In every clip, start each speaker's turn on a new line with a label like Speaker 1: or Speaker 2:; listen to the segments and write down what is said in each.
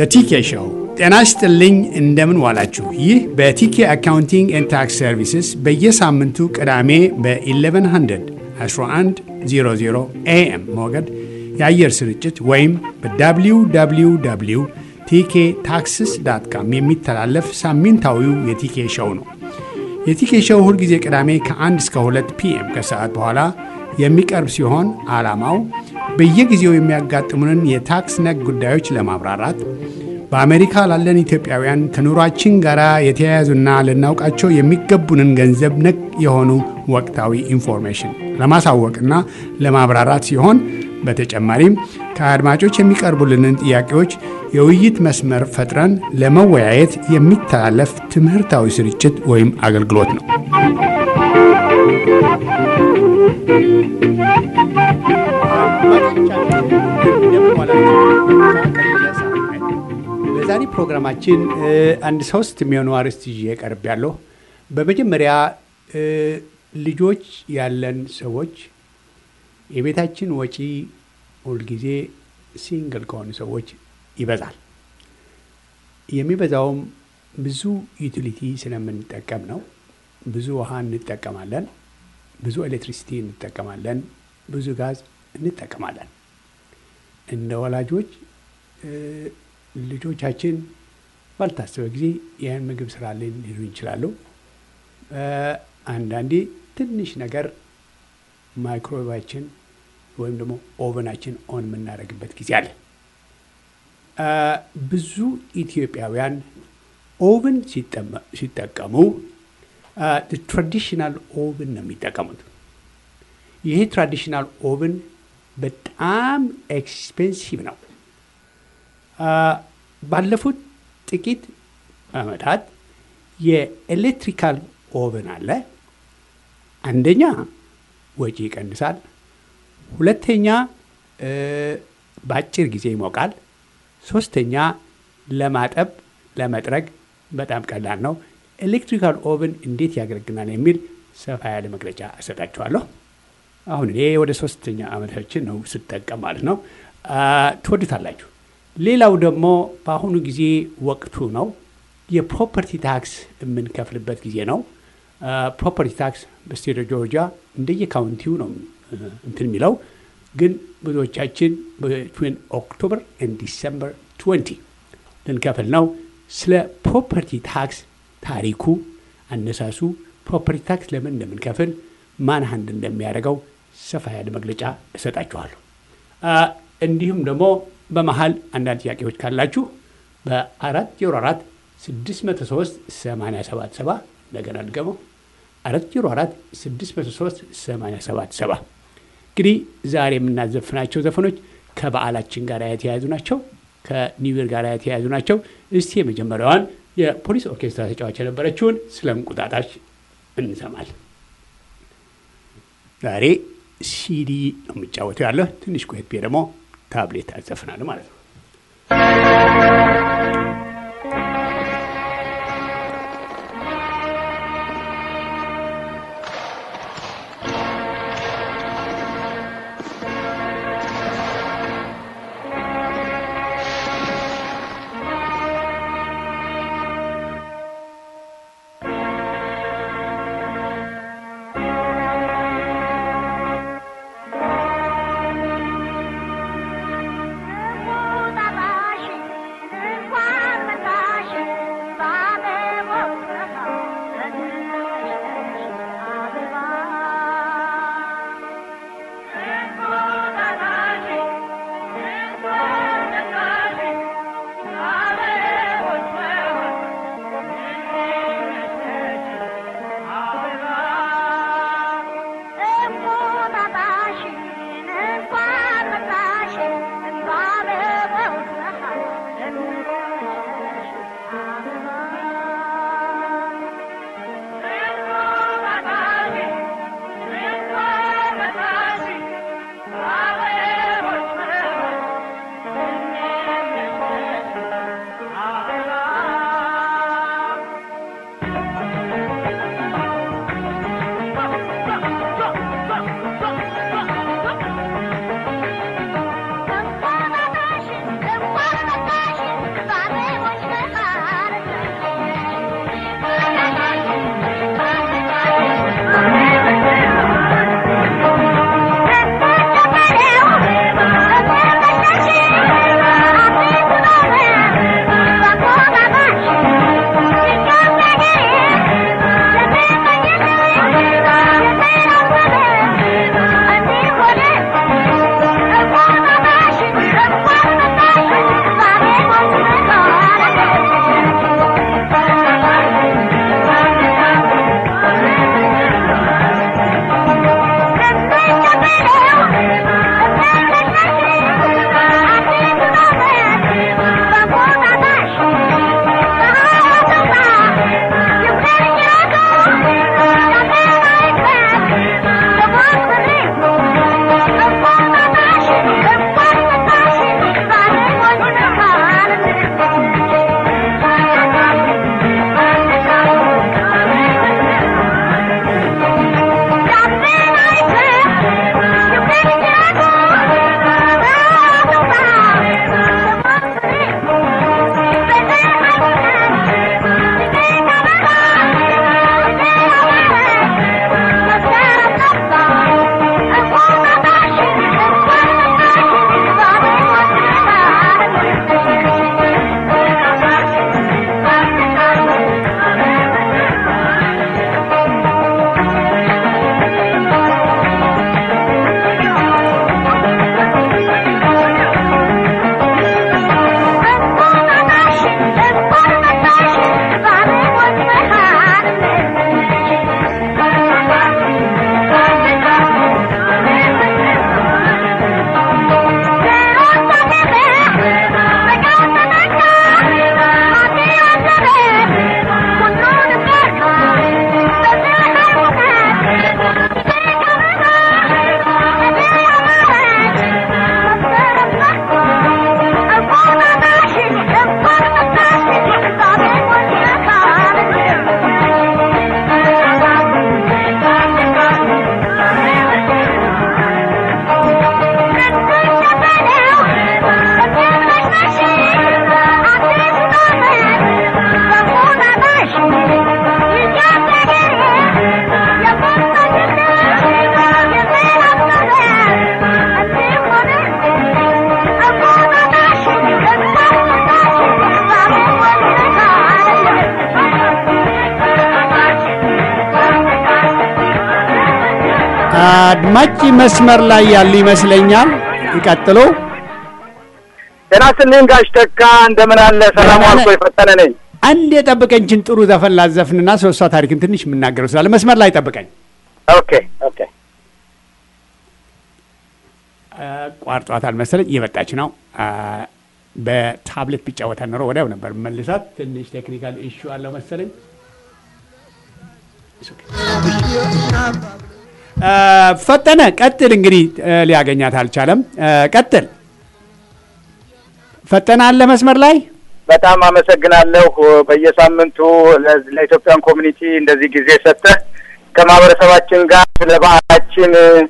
Speaker 1: በቲኬ ሾው ጤና ይስጥልኝ። እንደምን ዋላችሁ? ይህ በቲኬ አካውንቲንግ ኤንድ ታክስ ሰርቪስስ በየሳምንቱ ቅዳሜ በ1100 1100 ኤኤም ሞገድ የአየር ስርጭት ወይም በwww ቲኬ ታክስስ ዳት ካም የሚተላለፍ ሳምንታዊው የቲኬ ሾው ነው። የቲኬ ሾው ሁልጊዜ ቅዳሜ ከ1 እስከ 2 ፒኤም ከሰዓት በኋላ የሚቀርብ ሲሆን ዓላማው በየጊዜው የሚያጋጥሙንን የታክስ ነክ ጉዳዮች ለማብራራት በአሜሪካ ላለን ኢትዮጵያውያን ከኑሯችን ጋር የተያያዙና ልናውቃቸው የሚገቡንን ገንዘብ ነክ የሆኑ ወቅታዊ ኢንፎርሜሽን ለማሳወቅና ለማብራራት ሲሆን በተጨማሪም ከአድማጮች የሚቀርቡልንን ጥያቄዎች የውይይት መስመር ፈጥረን ለመወያየት የሚተላለፍ ትምህርታዊ ስርጭት ወይም አገልግሎት ነው። በዛሬ ፕሮግራማችን አንድ ሶስት የሚሆኑ አርዕስት ይዤ ቀርብ ያለሁ። በመጀመሪያ ልጆች ያለን ሰዎች የቤታችን ወጪ ሁልጊዜ ሲንግል ከሆኑ ሰዎች ይበዛል። የሚበዛውም ብዙ ዩቲሊቲ ስለምንጠቀም ነው። ብዙ ውሃ እንጠቀማለን፣ ብዙ ኤሌክትሪሲቲ እንጠቀማለን፣ ብዙ ጋዝ እንጠቀማለን። እንደ ወላጆች ልጆቻችን ባልታሰበ ጊዜ ይህን ምግብ ስራልን ሊሉ ይችላሉ። አንዳንዴ ትንሽ ነገር ማይክሮዌቫችን ወይም ደግሞ ኦቨናችን ኦን የምናደርግበት ጊዜ አለ። ብዙ ኢትዮጵያውያን ኦቨን ሲጠቀሙ ትራዲሽናል ኦቨን ነው የሚጠቀሙት። ይሄ ትራዲሽናል ኦቨን በጣም ኤክስፔንሲቭ ነው። ባለፉት ጥቂት ዓመታት የኤሌክትሪካል ኦቨን አለ። አንደኛ ወጪ ይቀንሳል፣ ሁለተኛ በአጭር ጊዜ ይሞቃል፣ ሶስተኛ ለማጠብ ለመጥረግ በጣም ቀላል ነው። ኤሌክትሪካል ኦቨን እንዴት ያገለግናል የሚል ሰፋ ያለ መግለጫ እሰጣችኋለሁ። አሁን እኔ ወደ ሶስተኛ ዓመታችን ነው ስጠቀም ማለት ነው። ትወዱታላችሁ። ሌላው ደግሞ በአሁኑ ጊዜ ወቅቱ ነው። የፕሮፐርቲ ታክስ የምንከፍልበት ጊዜ ነው። ፕሮፐርቲ ታክስ በስቴት ጆርጂያ እንደየ ካውንቲው ነው እንትን የሚለው ግን ብዙዎቻችን ብትዊን ኦክቶበር ኤንድ ዲሰምበር 20 ልንከፍል ነው። ስለ ፕሮፐርቲ ታክስ ታሪኩ፣ አነሳሱ፣ ፕሮፐርቲ ታክስ ለምን እንደምንከፍል ማን ሀንድ እንደሚያደርገው ሰፋ ያለ መግለጫ እሰጣችኋለሁ። እንዲሁም ደግሞ በመሀል አንዳንድ ጥያቄዎች ካላችሁ በአራት ዜሮ አራት ስድስት መቶ ሶስት ሰማንያ ሰባት ሰባ እንደገና ድገመው አራት ዜሮ አራት ስድስት መቶ ሶስት ሰማንያ ሰባት ሰባ እንግዲህ ዛሬ የምናዘፍናቸው ዘፈኖች ከበዓላችን ጋር የተያያዙ ናቸው። ከኒውር ጋር የተያያዙ ናቸው። እስቲ የመጀመሪያዋን የፖሊስ ኦርኬስትራ ተጫዋች የነበረችውን ስለ እንቁጣጣሽ እንሰማል። ዛሬ ሲዲ ነው የሚጫወተው ያለሁ። ትንሽ ቆየት ብዬ ደግሞ ታብሌት አዘፍናለሁ ማለት ነው።
Speaker 2: እንቁጣጣሽ እንኳን
Speaker 1: አድማጭ መስመር ላይ ያሉ ይመስለኛል። ይቀጥሉ።
Speaker 2: ጤና ይስጥልኝ ጋሽ ተካ እንደምን አለ? ሰላም
Speaker 1: ደህና
Speaker 2: አልኮ
Speaker 1: ነህ?
Speaker 2: የፈጠነ ነኝ።
Speaker 1: አንድ የጠብቀኝችን ጥሩ ዘፈን ላዘፍንና ሶስቷ ታሪክን ትንሽ የምናገረው ስላለ መስመር ላይ ጠብቀኝ።
Speaker 2: ኦኬ ኦኬ።
Speaker 1: ቋርጧታል መሰለኝ እየመጣች ነው። አ፣ በታብሌት ቢጫወታ ኖሮ ወዲያው ነበር መልሳት። ትንሽ ቴክኒካል ኢሹ አለው መሰለኝ። አ፣ ፈጠነ ቀጥል። እንግዲህ አ፣ ሊያገኛት አልቻለም። አ፣ ቀጥል። ፈጠነ አለ መስመር ላይ
Speaker 2: በጣም አመሰግናለሁ። በየሳምንቱ ለዚ- ለኢትዮጵያን ኮሚኒቲ እንደዚህ ጊዜ ሰጥተህ ከማህበረሰባችን ጋር ስለ ባህላችን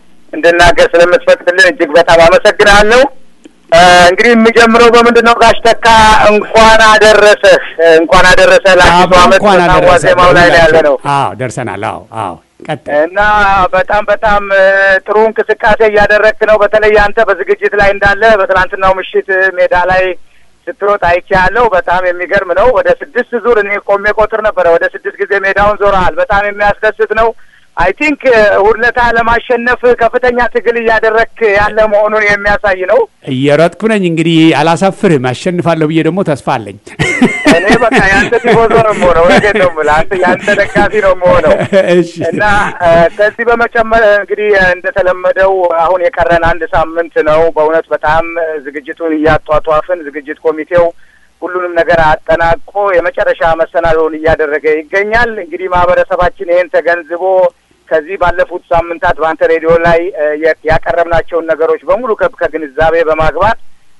Speaker 2: እንድናገር ስለምትፈቅድልን እጅግ በጣም አመሰግናለሁ። እ፣ እንግዲህ የምጀምረው በምንድን ነው ጋሽ ተካ እንኳን አደረሰህ እንኳን አደረሰህ ለአዲሱ ዓመት
Speaker 1: እንኳን
Speaker 2: በጣም
Speaker 1: አደረሰ
Speaker 2: ዋዜማው ላይ ነው ያለ ነው
Speaker 1: አዎ ደርሰናል። አዎ አዎ ቀጥል።
Speaker 2: እና በጣም በጣም እ፣ ጥሩ እንቅስቃሴ እያደረግክ ነው። በተለይ አንተ በዝግጅት ላይ እንዳለ በትናንትናው ምሽት ሜዳ ላይ ስትሮጥ አይቻለሁ። በጣም የሚገርም ነው። ወደ ስድስት ዙር እኔ ቆሜ ቆጥር ነበረ። ወደ ስድስት ጊዜ ሜዳውን ዞረሃል። በጣም የሚያስደስት ነው። አይ ቲንክ ሁለታ ለማሸነፍ ከፍተኛ ትግል እያደረግክ ያለ መሆኑን የሚያሳይ ነው።
Speaker 1: እየሮጥኩ ነኝ እንግዲህ አላሳፍርህም። አሸንፋለሁ ብዬ ደግሞ ተስፋ አለኝ።
Speaker 2: እኔ በቃ የአንተ ቲፎዞ ነው የምሆነው። እውነቴን ነው የምልህ። አንተ የአንተ ደጋፊ ነው የምሆነው።
Speaker 1: እሺ
Speaker 2: እና እ፣ ከዚህ በመጨመር እንግዲህ እ፣ እንደተለመደው አሁን የቀረን አንድ ሳምንት ነው። በእውነት በጣም እ፣ ዝግጅቱን እያጧጧፍን ዝግጅት ኮሚቴው ሁሉንም ነገር አጠናቆ የመጨረሻ መሰናዶውን እያደረገ ይገኛል። እንግዲህ ማህበረሰባችን ይህን ተገንዝቦ ከዚህ ባለፉት ሳምንታት በአንተ ሬዲዮ ላይ እ፣ የ- ያቀረብናቸውን ነገሮች በሙሉ ከ- ከግንዛቤ በማግባት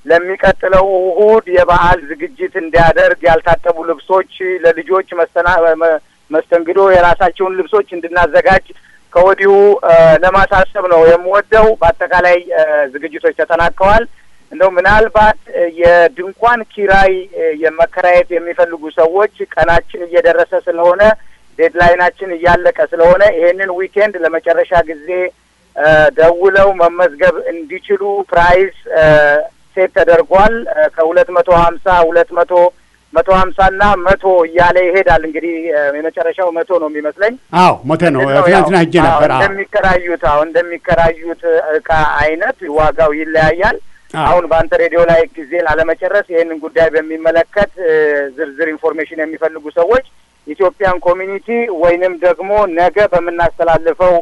Speaker 2: ለሚቀጥለው እሁድ የበዓል ዝግጅት እንዲያደርግ ያልታጠቡ ልብሶች ለልጆች መስተና መ- መስተንግዶ የራሳቸውን ልብሶች እንድናዘጋጅ ከወዲሁ እ፣ ለማሳሰብ ነው የምወደው። በአጠቃላይ እ፣ ዝግጅቶች ተጠናቀዋል። እንደው ምናልባት እ፣ የድንኳን ኪራይ እ፣ የመከራየት የሚፈልጉ ሰዎች ቀናችን እየደረሰ ስለሆነ ዴድላይናችን እያለቀ ስለሆነ ይሄንን ዊኬንድ ለመጨረሻ ጊዜ እ፣ ደውለው መመዝገብ እንዲችሉ ፕራይስ እ፣ ሴት ተደርጓል። እ፣ ከሁለት መቶ ሀምሳ ሁለት መቶ መቶ ሀምሳ እና መቶ እያለ ይሄዳል። እንግዲህ እ፣ የመጨረሻው መቶ ነው የሚመስለኝ።
Speaker 1: አዎ ሞተ ነው።
Speaker 2: ነው ያው፣
Speaker 1: ትናንትና ሄጄ
Speaker 2: አዎ፣
Speaker 1: ነበር። አዎ
Speaker 2: እንደሚከራዩት አዎ እንደሚከራዩት እቃ አይነት ዋጋው ይለያያል።
Speaker 1: አዎ።
Speaker 2: አሁን በአንተ ሬዲዮ ላይ ጊዜ ላለመጨረስ ይህንን ጉዳይ በሚመለከት እ፣ ዝርዝር ኢንፎርሜሽን የሚፈልጉ ሰዎች ኢትዮጵያን ኮሚኒቲ ወይንም ደግሞ ነገ በምናስተላልፈው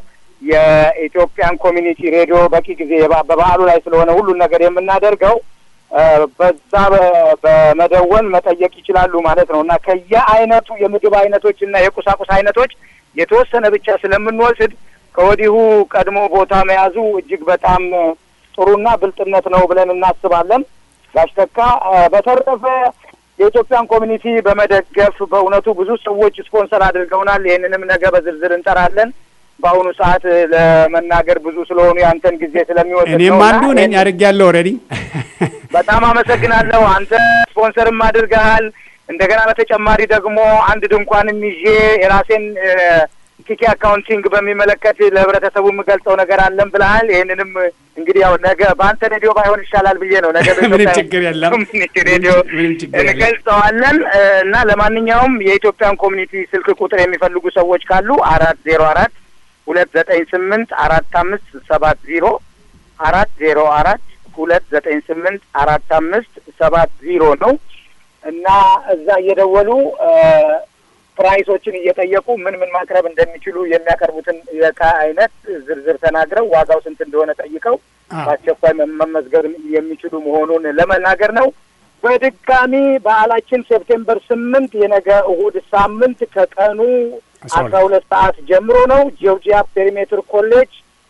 Speaker 2: የኢትዮጵያን ኮሚኒቲ ሬዲዮ በቂ ጊዜ የባ- በበዓሉ ላይ ስለሆነ ሁሉን ነገር የምናደርገው እ፣ በዛ በ- በመደወል መጠየቅ ይችላሉ ማለት ነው እና ከየአይነቱ የምግብ አይነቶች እና የቁሳቁስ አይነቶች የተወሰነ ብቻ ስለምንወስድ ከወዲሁ ቀድሞ ቦታ መያዙ እጅግ በጣም እ፣ ጥሩና ብልጥነት ነው ብለን እናስባለን። ጋሽ ተካ እ፣ በተረፈ የኢትዮጵያን ኮሚኒቲ በመደገፍ በእውነቱ ብዙ ሰዎች ስፖንሰር አድርገውናል። ይህንንም ነገ በዝርዝር እንጠራለን። በአሁኑ ሰዓት እ፣ ለመናገር ብዙ ስለሆኑ የአንተን ጊዜ ስለሚወስድ ነው
Speaker 1: እኔም
Speaker 2: እና
Speaker 1: አንዱ ነኝ
Speaker 2: ይህን-
Speaker 1: አድርጌያለሁ ኦልሬዲ።
Speaker 2: በጣም አመሰግናለሁ። አንተ ስፖንሰርም አድርገሃል። እንደገና በተጨማሪ ደግሞ አንድ ድንኳንም ይዤ የራሴን እ፣ ኪኪ አካውንቲንግ በሚመለከት ለህብረተሰቡ የምገልጸው ነገር አለን ብለሃል። ይህንንም እንግዲህ ያው ነገ በአንተ ሬዲዮ ባይሆን ይሻላል ብዬ ነው ነገ
Speaker 1: ምንም
Speaker 2: በኢትዮጵያ
Speaker 1: ችግር የለም።
Speaker 2: ኮሚኒቲ ሬዲዮ
Speaker 1: ምንም ችግር የለም።
Speaker 2: እንገልጸዋለን እ፣ እና ለማንኛውም የኢትዮጵያን ኮሚኒቲ ስልክ ቁጥር የሚፈልጉ ሰዎች ካሉ አራት ዜሮ አራት ሁለት ዘጠኝ ስምንት አራት አምስት ሰባት ዜሮ አራት ዜሮ አራት ሁለት ዘጠኝ ስምንት አራት አምስት ሰባት ዜሮ ነው እና እዛ እየደወሉ እ፣ ፕራይሶችን እየጠየቁ ምን ምን ማቅረብ እንደሚችሉ የሚያቀርቡትን የእቃ አይነት ዝርዝር ተናግረው ዋጋው ስንት እንደሆነ ጠይቀው
Speaker 1: አዎ።
Speaker 2: በአስቸኳይ መ- መመዝገብ የሚችሉ መሆኑን ለመናገር ነው። በድጋሚ በዓላችን ሴፕቴምበር ስምንት የነገ እሁድ ሳምንት ከቀኑ
Speaker 1: አስራ
Speaker 2: አስራ ሁለት ሰዓት ጀምሮ ነው። ጆርጂያ ፔሪሜትር ኮሌጅ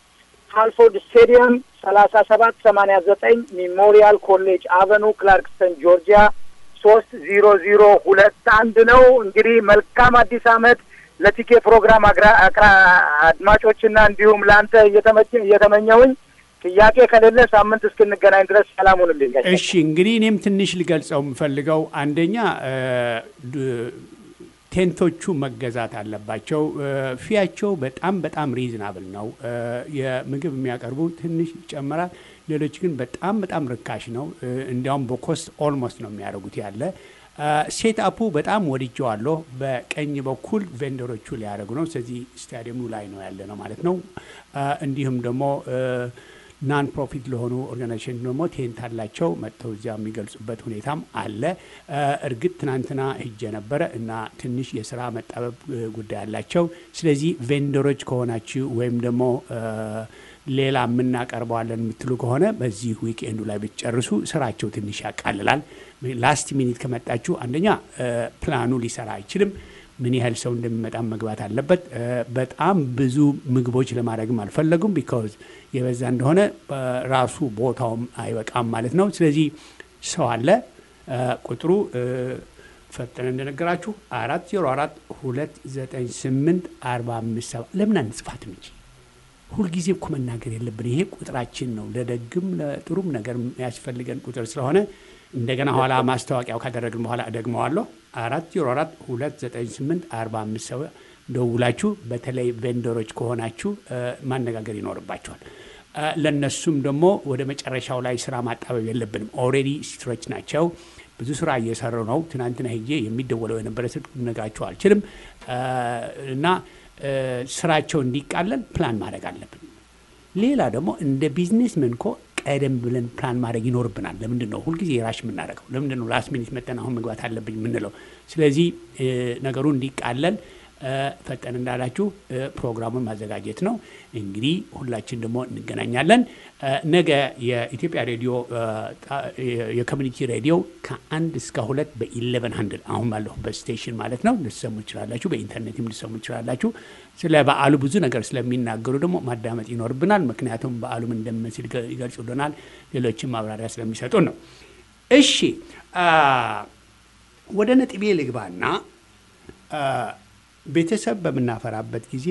Speaker 2: ሃልፎርድ ስቴዲየም ሰላሳ ሰባት ሰማንያ ዘጠኝ ሜሞሪያል ኮሌጅ አቨኑ ክላርክስተን ጆርጂያ ሶስት ዜሮ ዜሮ ሁለት አንድ ነው። እንግዲህ መልካም አዲስ ዓመት ለቲኬ ፕሮግራም አግራ- አቅራ አድማጮችና እንዲሁም ለአንተ እየተመቸ- እየተመኘሁኝ ጥያቄ ከሌለ ሳምንት እስክንገናኝ ድረስ ሰላም ሁንልኝ። ጋሼ።
Speaker 1: እሺ እንግዲህ እኔም ትንሽ ልገልጸው የምፈልገው አንደኛ እ፣ ድ- ቴንቶቹ መገዛት አለባቸው። እ፣ ፊያቸው በጣም በጣም ሪዝናብል ነው። እ፣ የምግብ የሚያቀርቡ ትንሽ ይጨምራል። ሌሎች ግን በጣም በጣም ርካሽ ነው። እ፣ እንዲያውም በኮስት ኦልሞስት ነው የሚያደርጉት ያለ ሴት አፑ በጣም ወድጀዋለሁ። በቀኝ በኩል ቬንደሮቹ ሊያደርጉ ነው። ስለዚህ ስታዲየሙ ላይ ነው ያለ ነው ማለት ነው። እንዲሁም ደግሞ ናን ፕሮፊት ለሆኑ ኦርጋናይዜሽን ደግሞ ቴንት አላቸው መጥተው እዚያ የሚገልጹበት ሁኔታም አለ። እርግጥ ትናንትና ሂጄ ነበረ እና ትንሽ የስራ መጣበብ ጉዳይ አላቸው። ስለዚህ ቬንደሮች ከሆናችሁ ወይም ደግሞ ሌላ የምናቀርበዋለን የምትሉ ከሆነ በዚህ ዊክኤንዱ ላይ ብትጨርሱ ስራቸው ትንሽ ያቃልላል። ላስት ሚኒት ከመጣችሁ አንደኛ ፕላኑ ሊሰራ አይችልም። ምን ያህል ሰው እንደሚመጣም መግባት አለበት። በጣም ብዙ ምግቦች ለማድረግም አልፈለጉም። ቢካዝ የበዛ እንደሆነ ራሱ ቦታውም አይበቃም ማለት ነው። ስለዚህ ሰው አለ። ቁጥሩ ፈጠነ እንደነገራችሁ አራት ዜሮ አራት ሁለት ዘጠኝ ስምንት አርባ አምስት ሰባ ለምን አንጽፋትም እንጂ ሁልጊዜ እኮ መናገር የለብን። ይሄ ቁጥራችን ነው። ለደግም ለጥሩም ነገር የሚያስፈልገን ቁጥር ስለሆነ እንደገና ኋላ ማስታወቂያው ካደረግን በኋላ እደግመዋለሁ። አራት ዜሮ አራት ሁለት ዘጠኝ ስምንት አርባ አምስት ሰው ደውላችሁ በተለይ ቬንደሮች ከሆናችሁ ማነጋገር ይኖርባቸዋል። ለእነሱም ደግሞ ወደ መጨረሻው ላይ ስራ ማጣበብ የለብንም። ኦልሬዲ ስትሮች ናቸው። ብዙ ስራ እየሰሩ ነው። ትናንትና ሄጄ የሚደወለው የነበረ ስልክ ልነግራችሁ አልችልም እና ስራቸው እንዲቃለል ፕላን ማድረግ አለብን። ሌላ ደግሞ እንደ ቢዝነስመን እኮ ቀደም ብለን ፕላን ማድረግ ይኖርብናል። ለምንድን ነው ሁልጊዜ ራሽ የምናደርገው? ለምንድን ነው ላስት ሚኒት መጠን አሁን መግባት አለብኝ የምንለው? ስለዚህ ነገሩ እንዲቃለል ፈጠን እንዳላችሁ ፕሮግራሙን ማዘጋጀት ነው። እንግዲህ ሁላችን ደግሞ እንገናኛለን። ነገ የኢትዮጵያ ሬዲዮ የኮሚኒቲ ሬዲዮ ከአንድ እስከ ሁለት በኢሌቨን ሀንድል አሁን ባለሁበት ስቴሽን ማለት ነው ልትሰሙ ይችላላችሁ። በኢንተርኔትም ልትሰሙ ይችላላችሁ። ስለ በዓሉ ብዙ ነገር ስለሚናገሩ ደግሞ ማዳመጥ ይኖርብናል። ምክንያቱም በዓሉም እንደምንስል ይገልጹልናል። ሌሎችም ማብራሪያ ስለሚሰጡን ነው። እሺ ወደ ነጥቤ ልግባና ቤተሰብ በምናፈራበት ጊዜ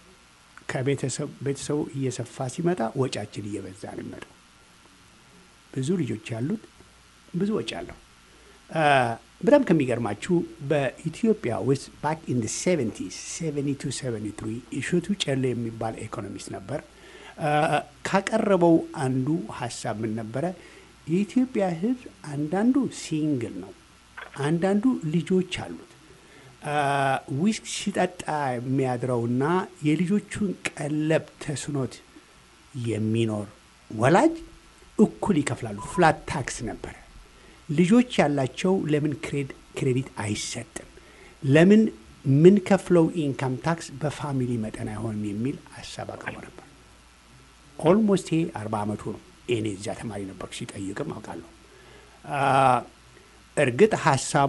Speaker 1: ከቤተሰቡ እየሰፋ ሲመጣ ወጫችን እየበዛ ነው የሚመጣው። ብዙ ልጆች ያሉት ብዙ ወጪ አለው። በጣም ከሚገርማችሁ በኢትዮጵያ ውስጥ ባክ ኢን ሴቨንቲ ሴቨንቲ ቱ ሴቨንቲ ትሪ እሸቱ ጨሌ የሚባል ኢኮኖሚስት ነበር። ካቀረበው አንዱ ሀሳብ ምን ነበረ? የኢትዮጵያ ሕዝብ አንዳንዱ ሲንግል ነው፣ አንዳንዱ ልጆች አሉት ዊስክ ሲጠጣ የሚያድረውና የልጆቹን ቀለብ ተስኖት የሚኖር ወላጅ እኩል ይከፍላሉ። ፍላት ታክስ ነበረ። ልጆች ያላቸው ለምን ክሬዲት አይሰጥም? ለምን የምንከፍለው ኢንካም ታክስ በፋሚሊ መጠን አይሆንም የሚል ሀሳብ አቅርቦ ነበር። ኦልሞስት ይሄ አርባ ዓመቱ ነው። እኔ እዚያ ተማሪ ነበርኩ። ሲጠይቅም አውቃለሁ። እርግጥ ሀሳቡ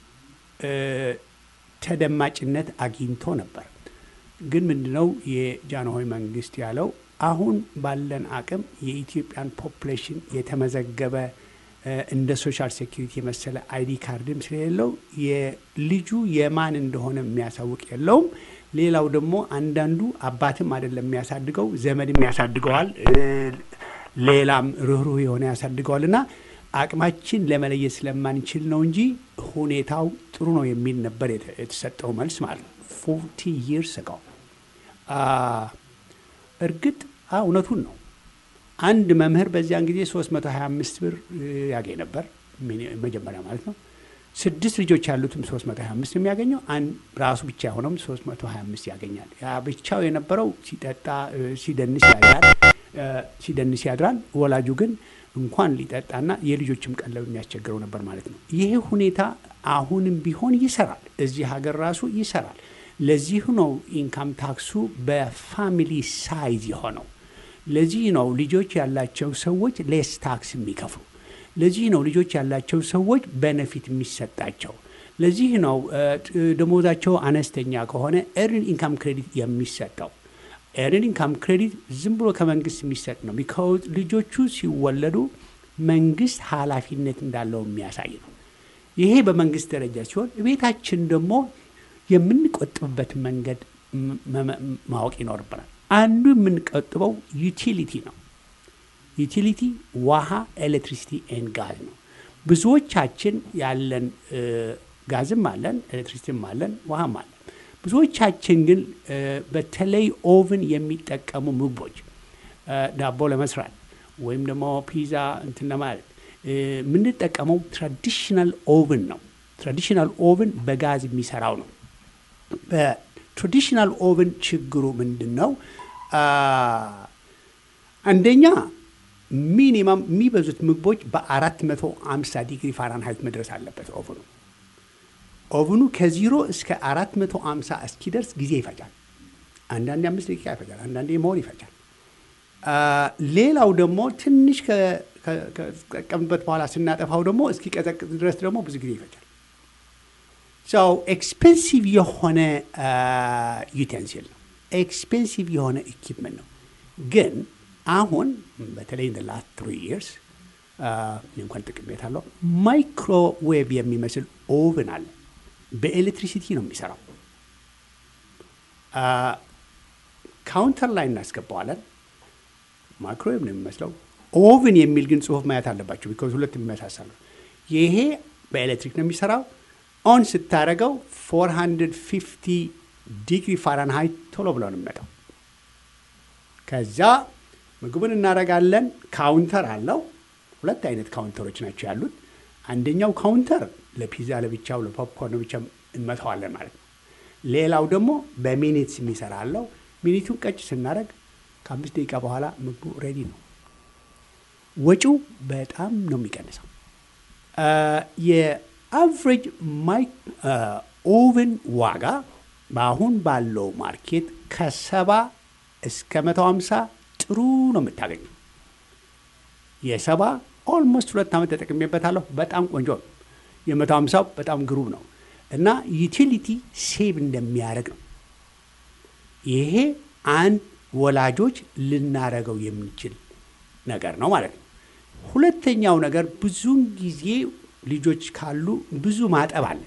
Speaker 1: ተደማጭነት አግኝቶ ነበር። ግን ምንድነው የጃንሆይ መንግስት ያለው አሁን ባለን አቅም የኢትዮጵያን ፖፕሌሽን የተመዘገበ እንደ ሶሻል ሴኪሪቲ የመሰለ አይዲ ካርድም ስለሌለው የልጁ የማን እንደሆነ የሚያሳውቅ የለውም። ሌላው ደግሞ አንዳንዱ አባትም አይደለም የሚያሳድገው ዘመድም ያሳድገዋል፣ ሌላም ርኅሩህ የሆነ ያሳድገዋል እና አቅማችን ለመለየት ስለማንችል ነው እንጂ ሁኔታው ጥሩ ነው የሚል ነበር የተሰጠው መልስ ማለት ነው። ፎርቲ ይርስ ጋው እርግጥ እውነቱን ነው። አንድ መምህር በዚያን ጊዜ 325 ብር ያገኝ ነበር መጀመሪያ ማለት ነው። ስድስት ልጆች ያሉትም 325 የሚያገኘው ራሱ ብቻ የሆነውም 325 ያገኛል። ያ ብቻው የነበረው ሲጠጣ ሲደንስ ያድራል ሲደንስ ያድራል። ወላጁ ግን እንኳን ሊጠጣና የልጆችም ቀለብ የሚያስቸግረው ነበር ማለት ነው። ይሄ ሁኔታ አሁንም ቢሆን ይሰራል፣ እዚህ ሀገር ራሱ ይሰራል። ለዚህ ነው ኢንካም ታክሱ በፋሚሊ ሳይዝ የሆነው። ለዚህ ነው ልጆች ያላቸው ሰዎች ሌስ ታክስ የሚከፍሉ። ለዚህ ነው ልጆች ያላቸው ሰዎች በነፊት የሚሰጣቸው። ለዚህ ነው ደሞዛቸው አነስተኛ ከሆነ ኤርን ኢንካም ክሬዲት የሚሰጠው። ኤርን ኢንካም ክሬዲት ዝም ብሎ ከመንግስት የሚሰጥ ነው። ቢካውዝ ልጆቹ ሲወለዱ መንግስት ኃላፊነት እንዳለው የሚያሳይ ነው። ይሄ በመንግስት ደረጃ ሲሆን ቤታችን ደግሞ የምንቆጥብበት መንገድ ማወቅ ይኖርብናል። አንዱ የምንቆጥበው ዩቲሊቲ ነው። ዩቲሊቲ ውሃ፣ ኤሌክትሪሲቲ ኤን ጋዝ ነው። ብዙዎቻችን ያለን ጋዝም አለን፣ ኤሌክትሪሲቲም አለን፣ ውሃም አለን። ብዙዎቻችን ግን በተለይ ኦቭን የሚጠቀሙ ምግቦች ዳቦ ለመስራት ወይም ደግሞ ፒዛ እንትን ለማለት የምንጠቀመው ትራዲሽናል ኦቭን ነው። ትራዲሽናል ኦቭን በጋዝ የሚሰራው ነው። በትራዲሽናል ኦቭን ችግሩ ምንድን ነው? አንደኛ ሚኒማም የሚበዙት ምግቦች በ450 ዲግሪ ፋራንሃይት መድረስ አለበት ኦቭኑ። ኦቭኑ ከዚሮ እስከ 450 እስኪደርስ ጊዜ ይፈጃል። አንዳንዴ አምስት ደቂቃ ይፈጃል፣ አንዳንዴ መሆን ይፈጃል። ሌላው ደግሞ ትንሽ ከጠቀምበት በኋላ ስናጠፋው ደግሞ እስኪቀዘቅዝ ድረስ ደግሞ ብዙ ጊዜ ይፈጃል። ሰው ኤክስፔንሲቭ የሆነ ዩቴንሲል ነው፣ ኤክስፔንሲቭ የሆነ ኢኪፕመንት ነው። ግን አሁን በተለይ እንደ ላስት ትሪ ይርስ እንኳን ጥቅሜት አለው ማይክሮዌቭ የሚመስል ኦቭን አለ። በኤሌክትሪሲቲ ነው የሚሰራው። ካውንተር ላይ እናስገባዋለን። ማይክሮዌቭ ነው የሚመስለው። ኦቭን የሚል ግን ጽሁፍ ማየት አለባቸው፣ ቢኮዝ ሁለት የሚመሳሰሉ። ይሄ በኤሌክትሪክ ነው የሚሰራው። ኦን ስታደረገው 450 ዲግሪ ፋራንሃይት ቶሎ ብሎ ነው የሚመጣው። ከዛ ምግቡን እናደርጋለን። ካውንተር አለው። ሁለት አይነት ካውንተሮች ናቸው ያሉት። አንደኛው ካውንተር ለፒዛ ለብቻው፣ ለፖፕኮርን ብቻ እንመታዋለን ማለት ነው። ሌላው ደግሞ በሚኒትስ የሚሰራ አለው። ሚኒቱን ቀጭ ስናደርግ ከአምስት ደቂቃ በኋላ ምግቡ ሬዲ ነው። ወጪው በጣም ነው የሚቀንሰው። የአቨሬጅ ማይክ ኦቨን ዋጋ በአሁን ባለው ማርኬት ከሰባ እስከ መቶ ሀምሳ ጥሩ ነው የምታገኘው። የሰባ ኦልሞስት ሁለት ዓመት ተጠቅሜበታለሁ። በጣም ቆንጆ ነው። የመቶ ሀምሳው በጣም ግሩም ነው እና ዩቲሊቲ ሴቭ እንደሚያደርግ ነው። ይሄ አንድ ወላጆች ልናደርገው የምንችል ነገር ነው ማለት ነው። ሁለተኛው ነገር ብዙውን ጊዜ ልጆች ካሉ ብዙ ማጠብ አለ፣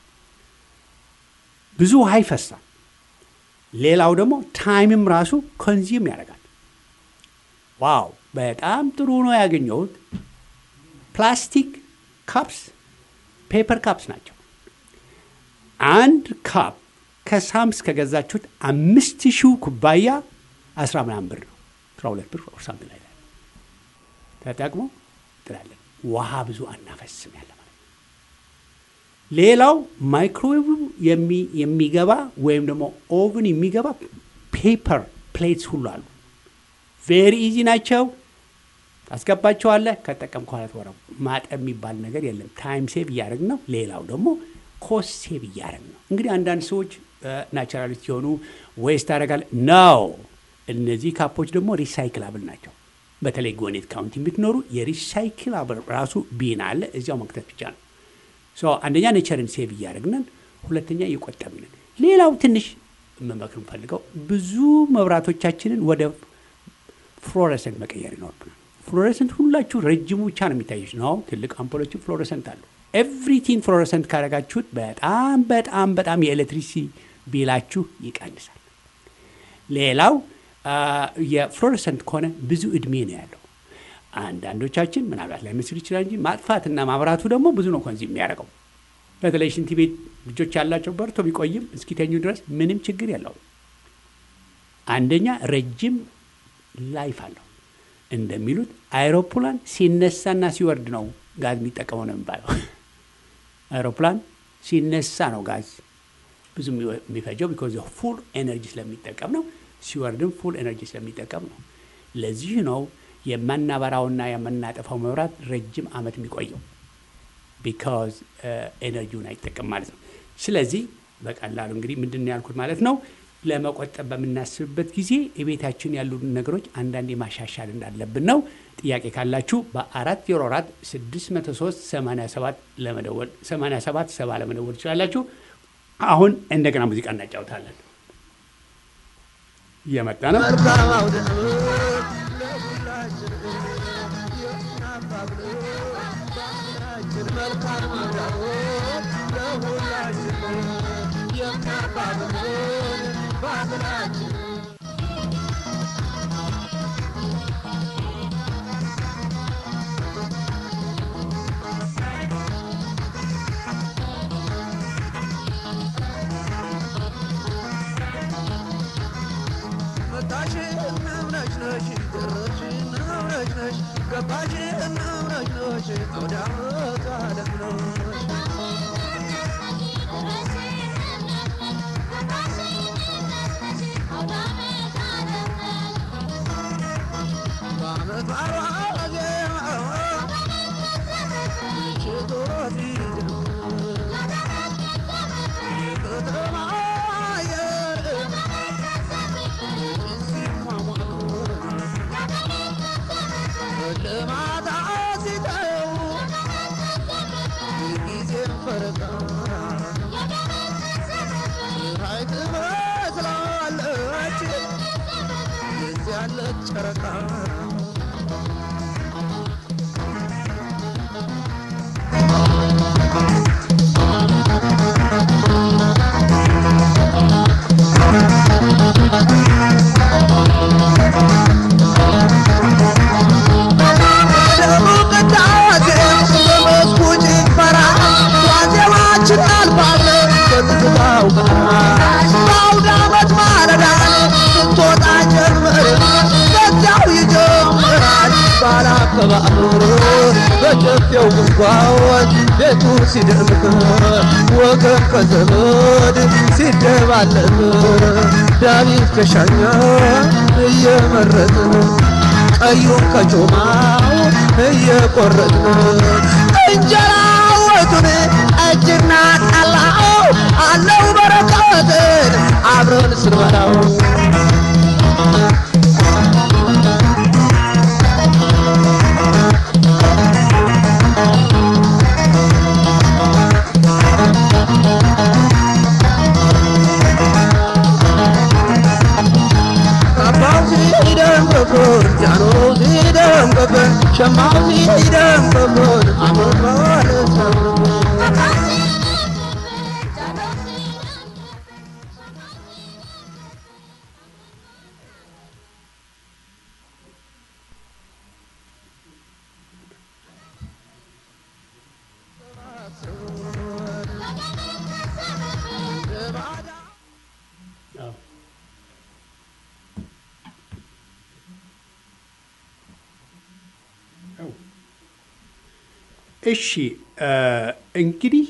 Speaker 1: ብዙ ውሃ ይፈሳል። ሌላው ደግሞ ታይምም ራሱ ኮንዚም ያደርጋል። ዋው በጣም ጥሩ ነው ያገኘሁት። ፕላስቲክ ካፕስ ፔፐር ካፕስ ናቸው። አንድ ካፕ ከሳምስ ከገዛችሁት አምስት ሺው ኩባያ አስራ ምናምን ብር ነው አስራ ሁለት ብር ሳምንት ላይ ተጠቅሞ ጥላለን። ውሃ ብዙ አናፈስም ያለ ማለት ነው። ሌላው ማይክሮዌቭ የሚገባ ወይም ደግሞ ኦቭን የሚገባ ፔፐር ፕሌትስ ሁሉ አሉ። ቬሪ ኢዚ ናቸው። ታስገባቸዋለህ። ከጠቀም ከኋላት ወረ ማጠብ የሚባል ነገር የለም። ታይም ሴቭ እያደረግን ነው። ሌላው ደግሞ ኮስት ሴቭ እያደረግን ነው። እንግዲህ አንዳንድ ሰዎች ናቹራሊስት የሆኑ ዌስት ታደርጋለህ ነው። እነዚህ ካፖች ደግሞ ሪሳይክላብል ናቸው። በተለይ ጎኔት ካውንቲ የምትኖሩ የሪሳይክላብል ራሱ ቢን አለ እዚያው መክተት ብቻ ነው። አንደኛ ኔቸርን ሴቭ እያደረግንን፣ ሁለተኛ እየቆጠብንን። ሌላው ትንሽ መመክር ፈልገው ብዙ መብራቶቻችንን ወደ ፍሎረሰንት መቀየር ይኖርብናል። ፍሎረሰንት ሁላችሁ ረጅሙ ብቻ ነው የሚታየች ነው። ትልቅ አምፖሎች ፍሎረሰንት አሉ። ኤቭሪቲንግ ፍሎረሰንት ካደረጋችሁት በጣም በጣም በጣም የኤሌክትሪሲቲ ቢላችሁ ይቀንሳል። ሌላው የፍሎረሰንት ከሆነ ብዙ እድሜ ነው ያለው። አንዳንዶቻችን ምናልባት ላይ ምስል ይችላል እንጂ ማጥፋትና ማብራቱ ደግሞ ብዙ ነው ኮንዚ የሚያደርገው። በተለይ ሽንት ቤት ልጆች ያላቸው በርቶ ቢቆይም እስኪተኙ ድረስ ምንም ችግር የለውም። አንደኛ ረጅም ላይፍ አለው። እንደሚሉት አይሮፕላን ሲነሳና ሲወርድ ነው ጋዝ የሚጠቀመው ነው የሚባለው። አይሮፕላን ሲነሳ ነው ጋዝ ብዙ የሚፈጀው ቢኮዝ ፉል ኤነርጂ ስለሚጠቀም ነው። ሲወርድም ፉል ኤነርጂ ስለሚጠቀም ነው። ለዚህ ነው የማናበራውና የምናጠፋው መብራት ረጅም ዓመት የሚቆየው ቢካዝ ኤነርጂውን አይጠቀም ማለት ነው። ስለዚህ በቀላሉ እንግዲህ ምንድን ነው ያልኩት ማለት ነው ለመቆጠብ በምናስብበት ጊዜ የቤታችን ያሉ ነገሮች አንዳንዴ ማሻሻል እንዳለብን ነው። ጥያቄ ካላችሁ በአራት ዜሮ አራት ስድስት መቶ ሶስት ሰማንያ ሰባት ለመደወል ሰማንያ ሰባት ሰባ ለመደወል ትችላላችሁ። አሁን እንደገና ሙዚቃ እናጫውታለን። እየመጣ ነው።
Speaker 3: ገባሽ ጨረቃ በጨፌው ጉንጓወት ቤቱ ሲደምቅ ወገን ከዘመድ ሲደባለቅ ዳዊት ከሻኛ እየመረጥን ቀዩን ከጮማው እየቆረጥን እንጀራ ወጡን እጅና ጠላው አለው በረከትን አብረን ስንበላው ጃኖ ሲደም ከበን ሸማው ሲደም ከበን አመባለ
Speaker 1: እሺ እንግዲህ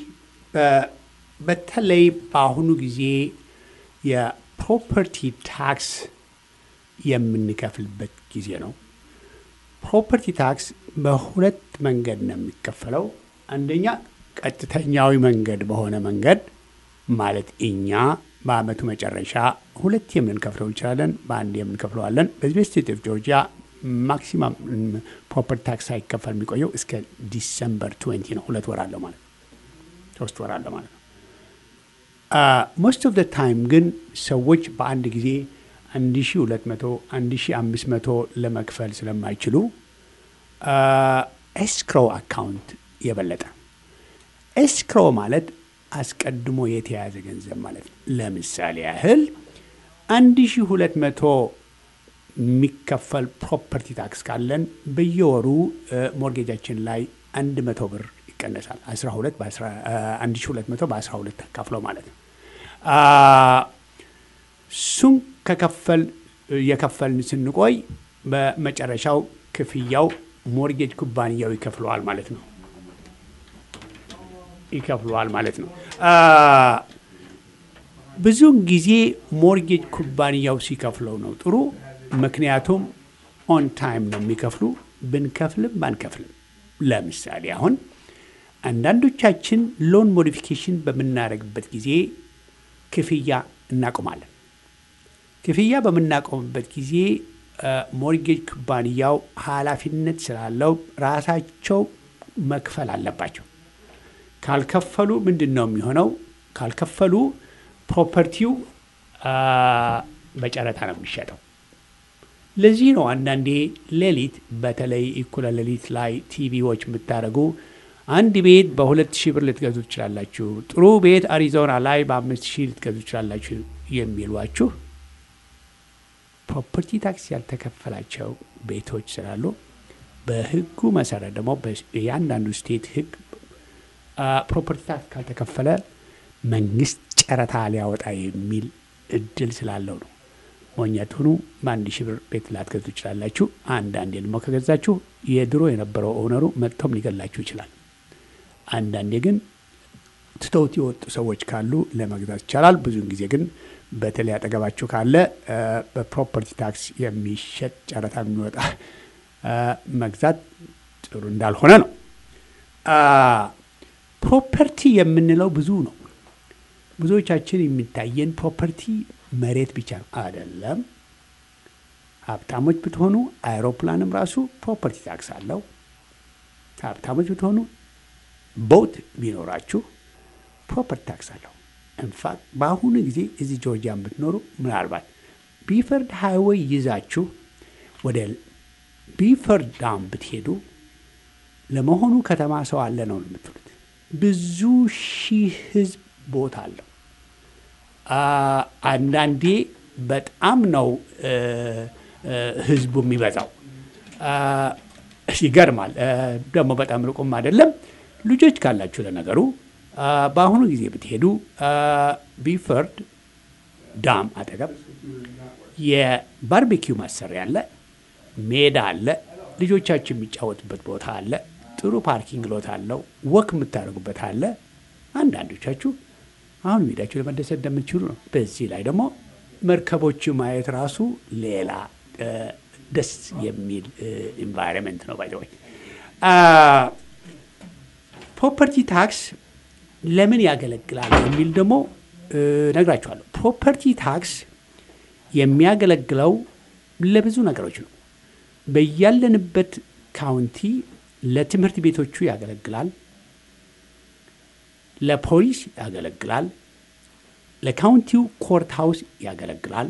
Speaker 1: በተለይ በአሁኑ ጊዜ የፕሮፐርቲ ታክስ የምንከፍልበት ጊዜ ነው። ፕሮፐርቲ ታክስ በሁለት መንገድ ነው የሚከፈለው። አንደኛ ቀጥተኛዊ መንገድ በሆነ መንገድ ማለት እኛ በአመቱ መጨረሻ ሁለት የምንከፍለው እንችላለን፣ በአንድ የምንከፍለዋለን። በዚህ በስቴት ኦፍ ጆርጂያ ማክሲማም ፕሮፐርቲ ታክስ ሳይከፈል የሚቆየው እስከ ዲሰምበር ትዌንቲ ነው። ሁለት ወር አለው ማለት ነው። ሶስት ወር አለው ማለት ነው። ሞስት ኦፍ ደ ታይም ግን ሰዎች በአንድ ጊዜ 1200 1500 ለመክፈል ስለማይችሉ ኤስክሮ አካውንት የበለጠ ኤስክሮ ማለት አስቀድሞ የተያዘ ገንዘብ ማለት ነው። ለምሳሌ ያህል 1200 የሚከፈል ፕሮፐርቲ ታክስ ካለን በየወሩ ሞርጌጃችን ላይ 100 ብር ይቀነሳል። 12 1200 በ12 ተካፍለው ማለት ነው። እሱን ከከፈል የከፈልን ስንቆይ በመጨረሻው ክፍያው ሞርጌጅ ኩባንያው ይከፍለዋል ማለት ነው ይከፍለዋል ማለት ነው። ብዙውን ጊዜ ሞርጌጅ ኩባንያው ሲከፍለው ነው ጥሩ። ምክንያቱም ኦን ታይም ነው የሚከፍሉ። ብንከፍልም ባንከፍልም፣ ለምሳሌ አሁን አንዳንዶቻችን ሎን ሞዲፊኬሽን በምናደርግበት ጊዜ ክፍያ እናቆማለን። ክፍያ በምናቆምበት ጊዜ ሞርጌጅ ኩባንያው ኃላፊነት ስላለው ራሳቸው መክፈል አለባቸው። ካልከፈሉ ምንድን ነው የሚሆነው? ካልከፈሉ ፕሮፐርቲው በጨረታ ነው የሚሸጠው። ለዚህ ነው አንዳንዴ ሌሊት በተለይ እኩለ ሌሊት ላይ ቲቪዎች የምታደርጉ አንድ ቤት በሁለት ሺህ ብር ልትገዙ ትችላላችሁ፣ ጥሩ ቤት አሪዞና ላይ በአምስት ሺህ ልትገዙ ትችላላችሁ የሚሏችሁ ፕሮፐርቲ ታክስ ያልተከፈላቸው ቤቶች ስላሉ በሕጉ መሰረት ደግሞ የአንዳንዱ ስቴት ሕግ ፕሮፐርቲ ታክስ ካልተከፈለ መንግስት ጨረታ ሊያወጣ የሚል እድል ስላለው ነው። ሞኘት ሁኑ። በአንድ ሺህ ብር ቤት ላትገዙ ይችላላችሁ። አንዳንዴ ደግሞ ከገዛችሁ የድሮ የነበረው ኦነሩ መጥቶም ሊገላችሁ ይችላል። አንዳንዴ ግን ትተውት የወጡ ሰዎች ካሉ ለመግዛት ይቻላል። ብዙውን ጊዜ ግን በተለይ አጠገባችሁ ካለ በፕሮፐርቲ ታክስ የሚሸጥ ጨረታ የሚወጣ መግዛት ጥሩ እንዳልሆነ ነው። ፕሮፐርቲ የምንለው ብዙ ነው። ብዙዎቻችን የሚታየን ፕሮፐርቲ መሬት ብቻ አይደለም። ሀብታሞች ብትሆኑ አይሮፕላንም ራሱ ፕሮፐርቲ ታክስ አለው። ሀብታሞች ብትሆኑ ቦት ቢኖራችሁ ፕሮፐርቲ ታክስ አለው። ኢንፋክት በአሁኑ ጊዜ እዚህ ጆርጂያን ብትኖሩ ምናልባት ቢፈርድ ሃይዌይ ይዛችሁ ወደ ቢፈርድ ዳም ብትሄዱ ለመሆኑ ከተማ ሰው አለ ነው የምትሉት። ብዙ ሺህ ህዝብ ቦታ አለው። አንዳንዴ በጣም ነው ህዝቡ የሚበዛው። ይገርማል። ደግሞ በጣም ርቁም አይደለም። ልጆች ካላችሁ ለነገሩ በአሁኑ ጊዜ ብትሄዱ ቢፈርድ ዳም አጠገብ የባርቤኪው ማሰሪያ አለ፣ ሜዳ አለ፣ ልጆቻችሁ የሚጫወቱበት ቦታ አለ፣ ጥሩ ፓርኪንግ ሎት አለው፣ ወክ የምታደርጉበት አለ። አንዳንዶቻችሁ አሁን ሜዳችሁ ለመደሰት እንደምትችሉ ነው። በዚህ ላይ ደግሞ መርከቦቹ ማየት ራሱ ሌላ ደስ የሚል ኢንቫይሮንመንት ነው። ባይዘወይ ፕሮፐርቲ ታክስ ለምን ያገለግላል የሚል ደግሞ ነግራችኋለሁ። ፕሮፐርቲ ታክስ የሚያገለግለው ለብዙ ነገሮች ነው። በያለንበት ካውንቲ ለትምህርት ቤቶቹ ያገለግላል፣ ለፖሊስ ያገለግላል፣ ለካውንቲው ኮርት ሃውስ ያገለግላል።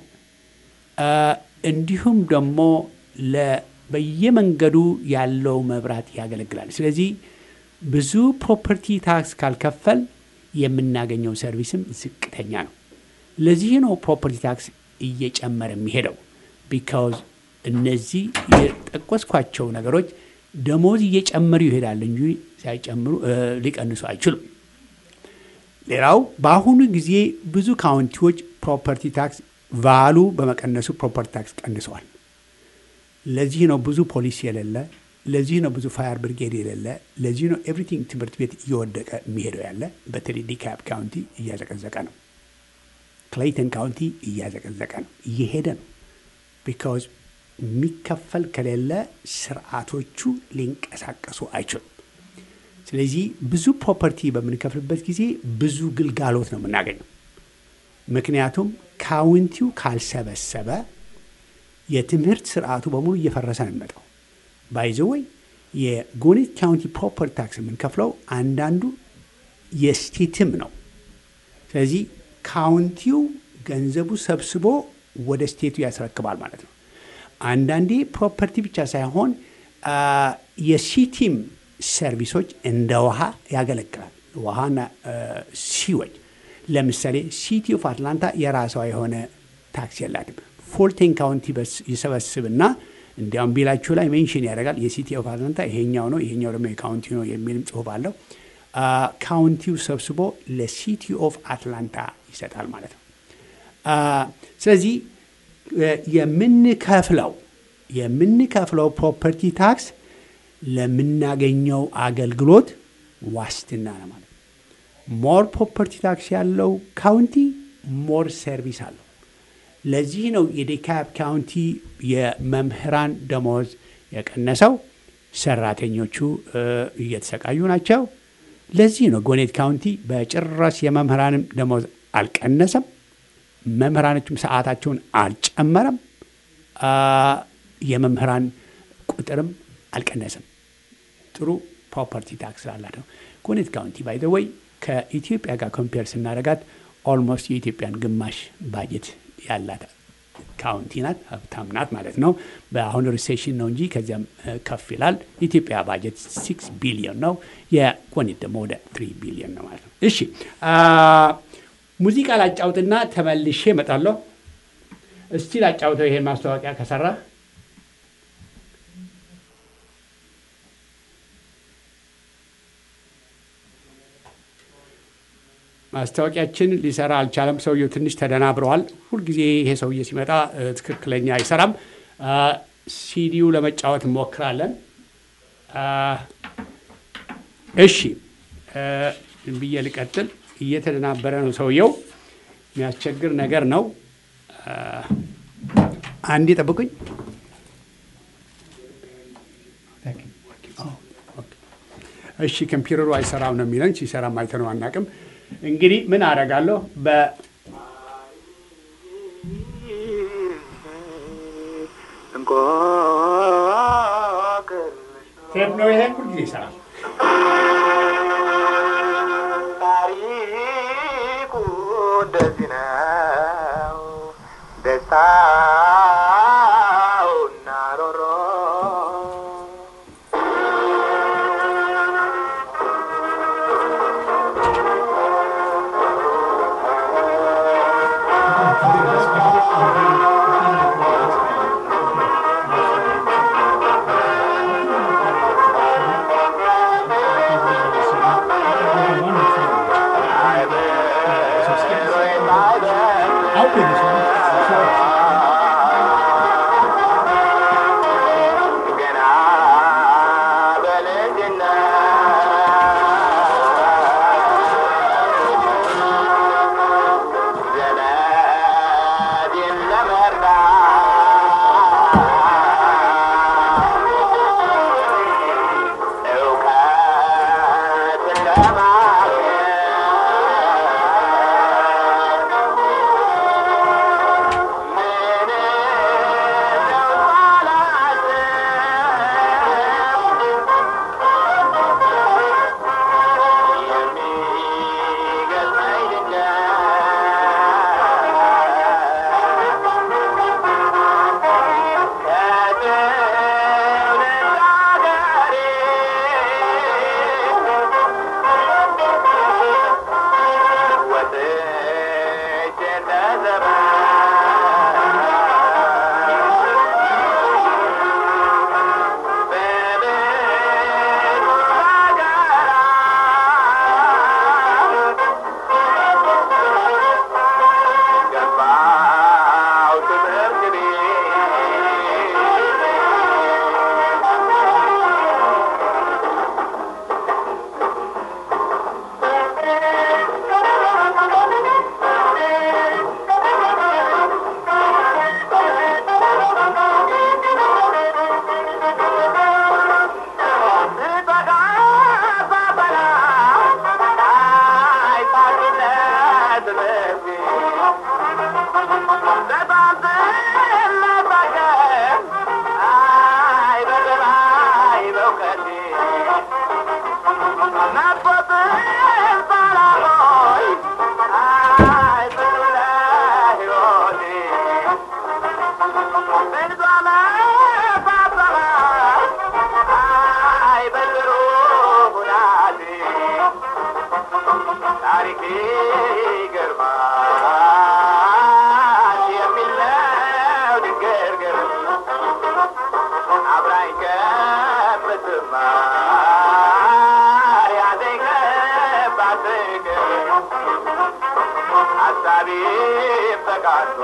Speaker 1: እንዲሁም ደግሞ በየመንገዱ ያለው መብራት ያገለግላል። ስለዚህ ብዙ ፕሮፐርቲ ታክስ ካልከፈል የምናገኘው ሰርቪስም ዝቅተኛ ነው። ለዚህ ነው ፕሮፐርቲ ታክስ እየጨመረ የሚሄደው። ቢካውዝ እነዚህ የጠቆስኳቸው ነገሮች ደሞዝ እየጨመሩ ይሄዳል እንጂ ሳይጨምሩ ሊቀንሱ አይችሉም። ሌላው በአሁኑ ጊዜ ብዙ ካውንቲዎች ፕሮፐርቲ ታክስ ቫሉ በመቀነሱ ፕሮፐርቲ ታክስ ቀንሰዋል። ለዚህ ነው ብዙ ፖሊስ የሌለ፣ ለዚህ ነው ብዙ ፋየር ብሪጌድ የሌለ፣ ለዚህ ነው ኤቭሪቲንግ ትምህርት ቤት እየወደቀ የሚሄደው ያለ። በተለይ ዲካፕ ካውንቲ እያዘቀዘቀ ነው። ክሌይተን ካውንቲ እያዘቀዘቀ ነው፣ እየሄደ ነው። ቢካውዝ የሚከፈል ከሌለ ስርዓቶቹ ሊንቀሳቀሱ አይችሉም። ስለዚህ ብዙ ፕሮፐርቲ በምንከፍልበት ጊዜ ብዙ ግልጋሎት ነው የምናገኘው። ምክንያቱም ካውንቲው ካልሰበሰበ የትምህርት ስርዓቱ በሙሉ እየፈረሰ ነው የሚመጣው። ባይዘወይ የጎኔት ካውንቲ ፕሮፐርቲ ታክስ የምንከፍለው አንዳንዱ የስቴትም ነው። ስለዚህ ካውንቲው ገንዘቡ ሰብስቦ ወደ ስቴቱ ያስረክባል ማለት ነው። አንዳንዴ ፕሮፐርቲ ብቻ ሳይሆን የሲቲም ሰርቪሶች እንደ ውሃ ያገለግላል። ውሃና ሲወጅ ለምሳሌ ሲቲ ኦፍ አትላንታ የራሷ የሆነ ታክስ የላትም። ፎልቴን ካውንቲ ይሰበስብና እንዲያውም ቢላችሁ ላይ ሜንሽን ያደርጋል። የሲቲ ኦፍ አትላንታ ይሄኛው ነው፣ ይሄኛው ደግሞ የካውንቲ ነው የሚልም ጽሁፍ አለው። ካውንቲው ሰብስቦ ለሲቲ ኦፍ አትላንታ ይሰጣል ማለት ነው። ስለዚህ የምንከፍለው የምንከፍለው ፕሮፐርቲ ታክስ ለምናገኘው አገልግሎት ዋስትና ነው ማለት ነው። ሞር ፕሮፐርቲ ታክስ ያለው ካውንቲ ሞር ሰርቪስ አለው። ለዚህ ነው የዴካብ ካውንቲ የመምህራን ደሞዝ የቀነሰው። ሰራተኞቹ እየተሰቃዩ ናቸው። ለዚህ ነው ጎኔት ካውንቲ በጭራሽ የመምህራንም ደሞዝ አልቀነሰም። መምህራኖቹም ሰዓታቸውን አልጨመረም። የመምህራን ቁጥርም አልቀነሰም። ጥሩ ፕሮፐርቲ ታክስ ስላላት ነው። ጎኔት ካውንቲ ባይ ዘ ወይ ከኢትዮጵያ ጋር ኮምፔር ስናደርጋት ኦልሞስት የኢትዮጵያን ግማሽ ባጀት ያላት ካውንቲ ናት። ሀብታም ናት ማለት ነው። በአሁኑ ሪሴሽን ነው እንጂ ከዚያም ከፍ ይላል። የኢትዮጵያ ባጀት ሲክስ ቢሊዮን ነው። የጎኔት ደግሞ ወደ ትሪ ቢሊዮን ነው ማለት ነው። እሺ ሙዚቃ ላጫውትና ተመልሼ እመጣለሁ። እስቲ ላጫውተው ይሄን ማስታወቂያ ከሰራ ማስታወቂያችን ሊሰራ አልቻለም። ሰውየው ትንሽ ተደናብረዋል። ሁልጊዜ ይሄ ሰውዬ ሲመጣ ትክክለኛ አይሰራም። ሲዲው ለመጫወት እንሞክራለን። እሺ ብዬ ልቀጥል። እየተደናበረ ነው ሰውየው። የሚያስቸግር ነገር ነው። አንዴ ጠብቁኝ። እሺ ኮምፒውተሩ አይሰራም ነው የሚለን። ሲሰራም አይተነው አናውቅም። እንግዲህ ምን አደርጋለሁ በ ቴፕ ነው ይሄ ሁልጊዜ ይሰራል።
Speaker 4: ታሪኩ እንደዚህ ነው ደስታውና ሮሮ ገና በልጅነት ዘመዴን ለመርዳት እውቀትን ለማግኘት ምንም ለውጥ ባላስብ የሚገርመኝ ድንገት ከትውልድ አገሬ ወጥቼ እንደዘመን በብዙ ሀገራት ገባው ትምህርት ታሪክ ይገርማል የሚለው ድንግርግር አብራኝ ከምትማር ያዘኝ ከባድ ፍቅር ሀሳቤ ፈቃዶ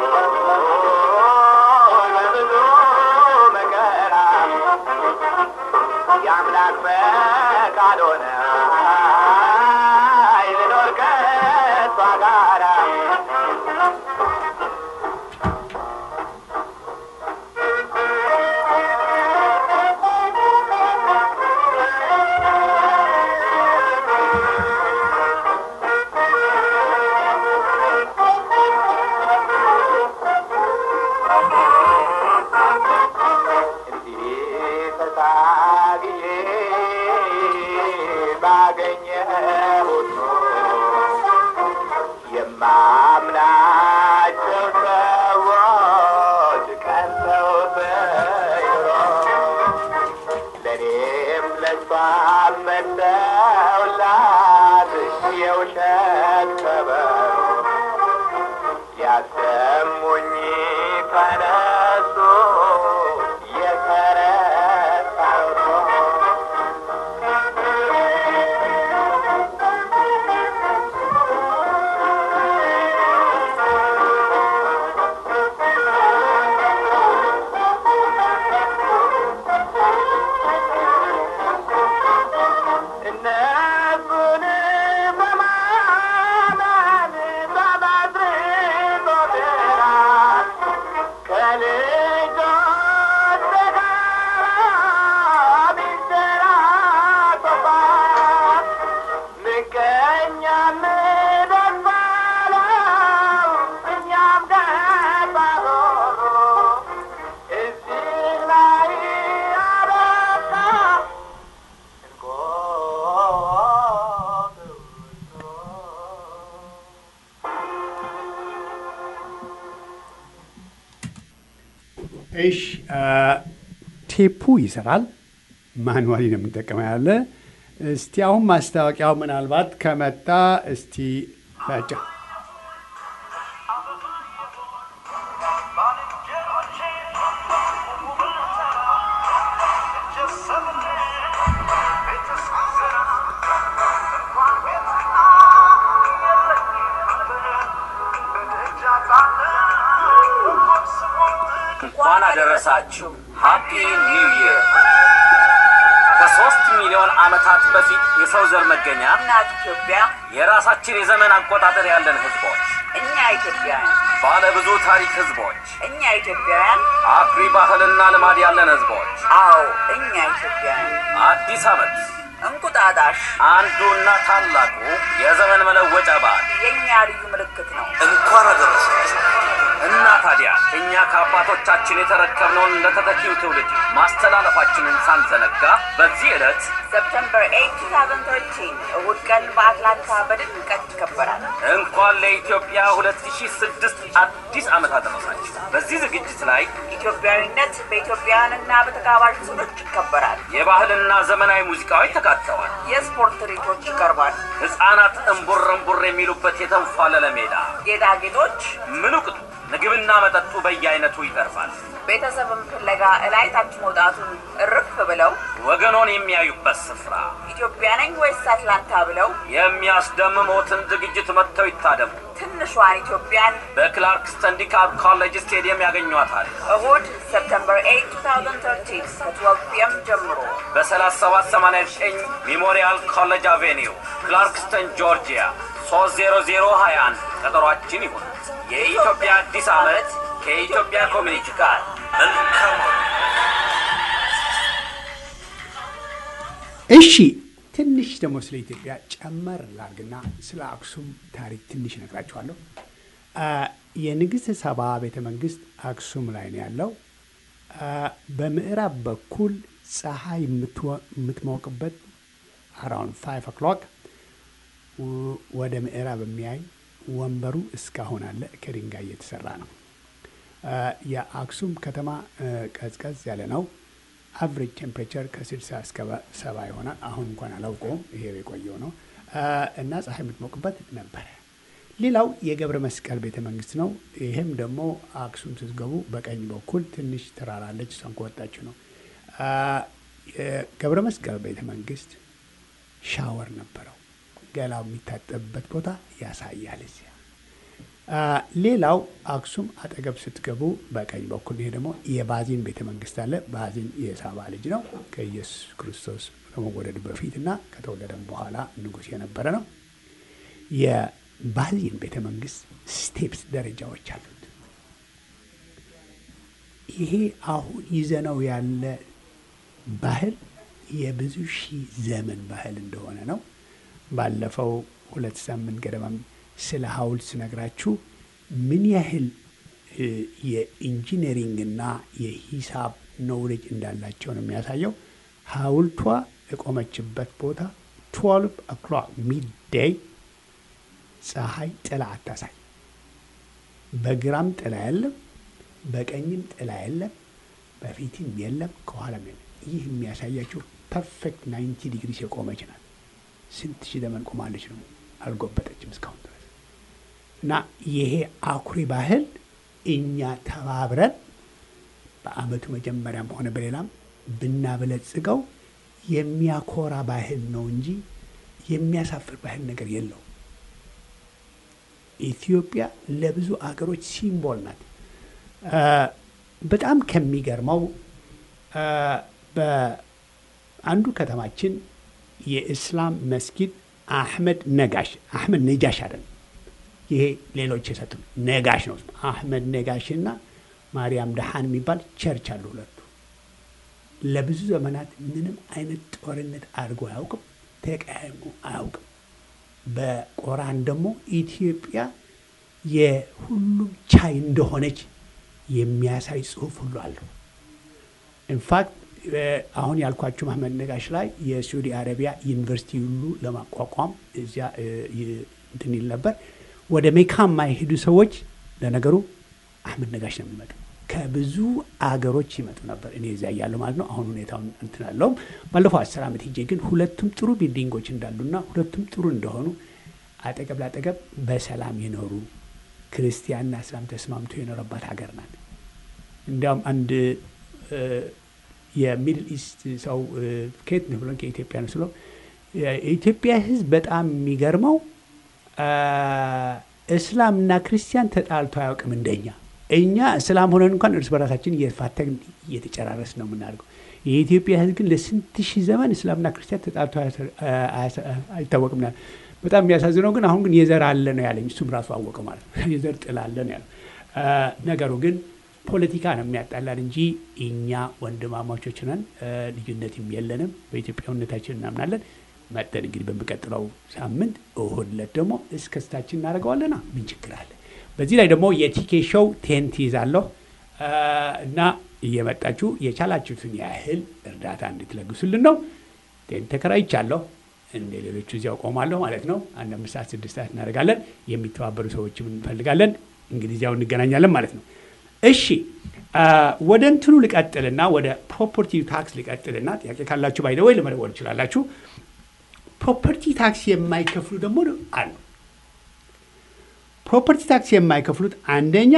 Speaker 4: በብዙ መከራ የአምላክ ፈቃድ ሆነ ልኖር ከእሷ ጋራ እንዲህ ተታግዬ
Speaker 1: እሺ ቴፑ ይሰራል። ማንዋሊ ነው የምንጠቀመው ያለ። እስቲ አሁን ማስታወቂያው ምናልባት ከመጣ እስቲ ታጫ
Speaker 5: እንኳን አደረሳችሁ። ሃፒ ኒው ይር። ከሶስት ሚሊዮን ዓመታት በፊት የሰው ዘር መገኛ
Speaker 6: እናት ኢትዮጵያ
Speaker 5: የራሳችን የዘመን አቆጣጠር ያለን ህዝቦች፣
Speaker 6: እኛ ኢትዮጵያውያን
Speaker 5: ባለ ብዙ ታሪክ ህዝቦች፣
Speaker 6: እኛ ኢትዮጵያውያን
Speaker 5: አኩሪ ባህልና ልማድ ያለን ህዝቦች
Speaker 6: አዎ እኛ ኢትዮጵያውያን
Speaker 5: አዲስ ዓመት
Speaker 6: እንቁጣጣሽ
Speaker 5: አንዱና ታላቁ የዘመን መለወጫ በዓል
Speaker 6: የእኛ ልዩ ምልክት ነው።
Speaker 5: እንኳን አደረሳችሁ እና ታዲያ እኛ ከአባቶቻችን የተረከብነውን ለተተኪው ትውልድ ማስተላለፋችንን ሳንዘነጋ በዚህ ዕለት
Speaker 6: ሰፕተምበር 8 2013 እሁድ ቀን በአትላንታ በድምቀት ይከበራል።
Speaker 5: እንኳን ለኢትዮጵያ 2006 አዲስ ዓመት አደረሳችሁ። በዚህ ዝግጅት ላይ
Speaker 6: ኢትዮጵያዊነት በኢትዮጵያውያንና በተጋባዥ ትውልድ ይከበራል።
Speaker 5: የባህልና ዘመናዊ ሙዚቃዎች ተካተዋል።
Speaker 6: የስፖርት ትርኢቶች ይቀርባል።
Speaker 5: ሕፃናት እምቡር እምቡር የሚሉበት የተንፏለለ ሜዳ፣
Speaker 6: ጌጣጌጦች፣
Speaker 5: ምኑ ቅጡ ምግብና መጠጡ በየአይነቱ ይቀርባል።
Speaker 6: ቤተሰብን ፍለጋ እላይ ታች መውጣቱን እርፍ ብለው
Speaker 5: ወገኖን የሚያዩበት ስፍራ፣
Speaker 6: ኢትዮጵያ ነኝ ወይስ አትላንታ ብለው
Speaker 5: የሚያስደምሞትን ዝግጅት መጥተው ይታደሙ።
Speaker 6: ትንሿን ኢትዮጵያን
Speaker 5: በክላርክስተን ዲካፕ ኮሌጅ ስቴዲየም ያገኟታል።
Speaker 6: እሁድ ሰፕተምበር 8 2013 ከ12 ፒኤም ጀምሮ
Speaker 5: በ3789 ሜሞሪያል ኮሌጅ አቬኒው ክላርክስተን ጆርጂያ 30021 ቀጠሯችን ይሁን። የኢትዮጵያ አዲስ ዓመት ከኢትዮጵያ ኮሚኒቲ ጋር መልካም
Speaker 1: እሺ ትንሽ ደግሞ ስለ ኢትዮጵያ ጨመር ላርግና ስለ አክሱም ታሪክ ትንሽ እነግራችኋለሁ። አ፣ የንግሥት ሰባ ቤተ መንግስት አክሱም ላይ ነው ያለው። አ፣ በምዕራብ በኩል ፀሐይ የምትወ- የምትሞቅበት አራውንድ ፋይቭ ኦክሎክ ወደ ምዕራብ የሚያይ ወንበሩ እስካሁን አለ። ከድንጋይ የተሰራ ነው። አ፣ የአክሱም ከተማ አ፣ ቀዝቀዝ ያለ ነው። አቨሬጅ ቴምፕሬቸር ከ60 እስከ ሰባ ይሆናል። አሁን እንኳን አላውቀውም፣ ይሄ የቆየው ነው አ፣ እና ፀሐይ የምትሞቅበት ነበረ። ሌላው የገብረ መስቀል ቤተ መንግስት ነው። ይህም ደግሞ አክሱም ስትገቡ በቀኝ በኩል ትንሽ ተራራለች፣ እሷን ከወጣችሁ ነው። አ፣ የገብረ መስቀል ቤተ መንግስት ሻወር ነበረው። ገላው የሚታጠብበት ቦታ ያሳያል እዚያ አ፣ ሌላው አክሱም አጠገብ ስትገቡ በቀኝ በኩል ይሄ ደግሞ የባዚን ቤተ መንግስት አለ። ባዚን የሳባ ልጅ ነው። ከኢየሱስ ክርስቶስ ከመወለዱ በፊት እና ከተወለደም በኋላ ንጉሥ የነበረ ነው። የባዚን ቤተ መንግስት ስቴፕስ ደረጃዎች አሉት። ይሄ አሁን ይዘነው ያለ ባህል የብዙ ሺህ ዘመን ባህል እንደሆነ ነው። ባለፈው ሁለት ሳምንት ገደማም ስለ ሐውልት ስነግራችሁ ምን ያህል እ፣ የኢንጂነሪንግና የሂሳብ ኖውሌጅ እንዳላቸው ነው የሚያሳየው። ሐውልቷ የቆመችበት ቦታ ትዋልቭ ኦክሎክ ሚድዴይ ፀሐይ ጥላ አታሳይ። በግራም ጥላ የለም፣ በቀኝም ጥላ የለም፣ በፊትም የለም፣ ከኋላም የለም። ይህ የሚያሳያቸው ፐርፌክት ናይንቲ ዲግሪስ የቆመች ናት። ስንት ሺህ ዘመን ቆማለች ነው፣ አልጎበጠችም እስካሁን ድረስ። እና ይሄ አኩሪ ባህል እኛ ተባብረን በአመቱ መጀመሪያም ሆነ በሌላም ብናበለጽገው የሚያኮራ ባህል ነው እንጂ የሚያሳፍር ባህል ነገር የለው። ኢትዮጵያ ለብዙ አገሮች ሲምቦል ናት። አ፣ በጣም ከሚገርመው አ፣ በአንዱ ከተማችን የእስላም መስጊድ አሕመድ ነጋሽ አሕመድ ነጃሽ አይደለም ይሄ ሌሎች የሰጡ ነጋሽ ነው። አሕመድ ነጋሽ እና ማርያም ደሃን የሚባል ቸርች አሉ ሁለቱ። ለብዙ ዘመናት ምንም አይነት ጦርነት አድርጎ አያውቅም፣ ተቃይሞ አያውቅም። በቆራን ደግሞ ኢትዮጵያ የሁሉም ቻይ እንደሆነች የሚያሳይ ጽሑፍ ሁሉ አለው። ኢንፋክት አሁን ያልኳችሁ መሐመድ ነጋሽ ላይ የሳዑዲ አረቢያ ዩኒቨርሲቲ ሁሉ ለማቋቋም እዚያ እ፣ ይ- እንትን ይል ነበር። ወደ ሜካ የማይሄዱ ሰዎች ለነገሩ አህመድ ነጋሽ ነው የሚመጡ። ከብዙ አገሮች ይመጡ ነበር። እኔ እዚያ እያለሁ ማለት ነው። አሁን ሁኔታውን እንትን አለውም። ባለፈው አስር ዓመት ሄጄ ግን ሁለቱም ጥሩ ቢልዲንጎች እንዳሉና ሁለቱም ጥሩ እንደሆኑ አጠገብ ላጠገብ በሰላም የኖሩ ክርስቲያንና እስላም ተስማምቶ የኖረባት ሀገር ናት። እንዲያውም አንድ እ፣ የሚድል ኢስት ሰው እ፣ ከየት ነው ብሎን ከኢትዮጵያ ነው ስለው የኢትዮጵያ ሕዝብ በጣም የሚገርመው አ፣ እስላምና ክርስቲያን ተጣልቶ አያውቅም እንደኛ። እኛ እስላም ሆነን እንኳን እርስ በራሳችን እየፋተግን እየተጨራረስ ነው የምናደርገው። የኢትዮጵያ ሕዝብ ግን ለስንት ሺህ ዘመን እስላምና ክርስቲያን ተጣልቶ አያሰ- አያሰ- አይታወቅም። ና በጣም የሚያሳዝነው ግን አሁን ግን የዘር አለ ነው ያለኝ። እሱም ራሱ አወቀው ማለት ነው። የዘር ጥል አለ ነው ያለው። አ፣ ነገሩ ግን ፖለቲካ ነው የሚያጣላን እንጂ እኛ ወንድማማቾች ነን። አ፣ ልዩነትም የለንም። በኢትዮጵያዊነታችን እናምናለን። መጠን እንግዲህ በሚቀጥለው ሳምንት እሁድ ዕለት ደግሞ እስከስታችን እናደርገዋለና ምን ችግር አለ? በዚህ ላይ ደግሞ የቲኬ ሾው ቴንት ይዛለሁ አ፣ እና እየመጣችሁ የቻላችሁትን ያህል እርዳታ እንድትለግሱልን ነው። ቴንት ተከራይቻለሁ። እንደ ሌሎቹ እዚያው ቆማለሁ ማለት ነው። አንድ አምስት ሰዓት ስድስት ሰዓት እናደርጋለን። የሚተባበሩ ሰዎችም እንፈልጋለን። እንግዲህ እዚያው እንገናኛለን ማለት ነው። እሺ አ፣ ወደ እንትኑ ልቀጥልና ወደ ፕሮፐርቲ ታክስ ልቀጥልና ጥያቄ ካላችሁ ባይደ ወይ ለመደወል ትችላላችሁ። ፕሮፐርቲ ታክስ የማይከፍሉ ደግሞ አሉ። ፕሮፐርቲ ታክስ የማይከፍሉት አንደኛ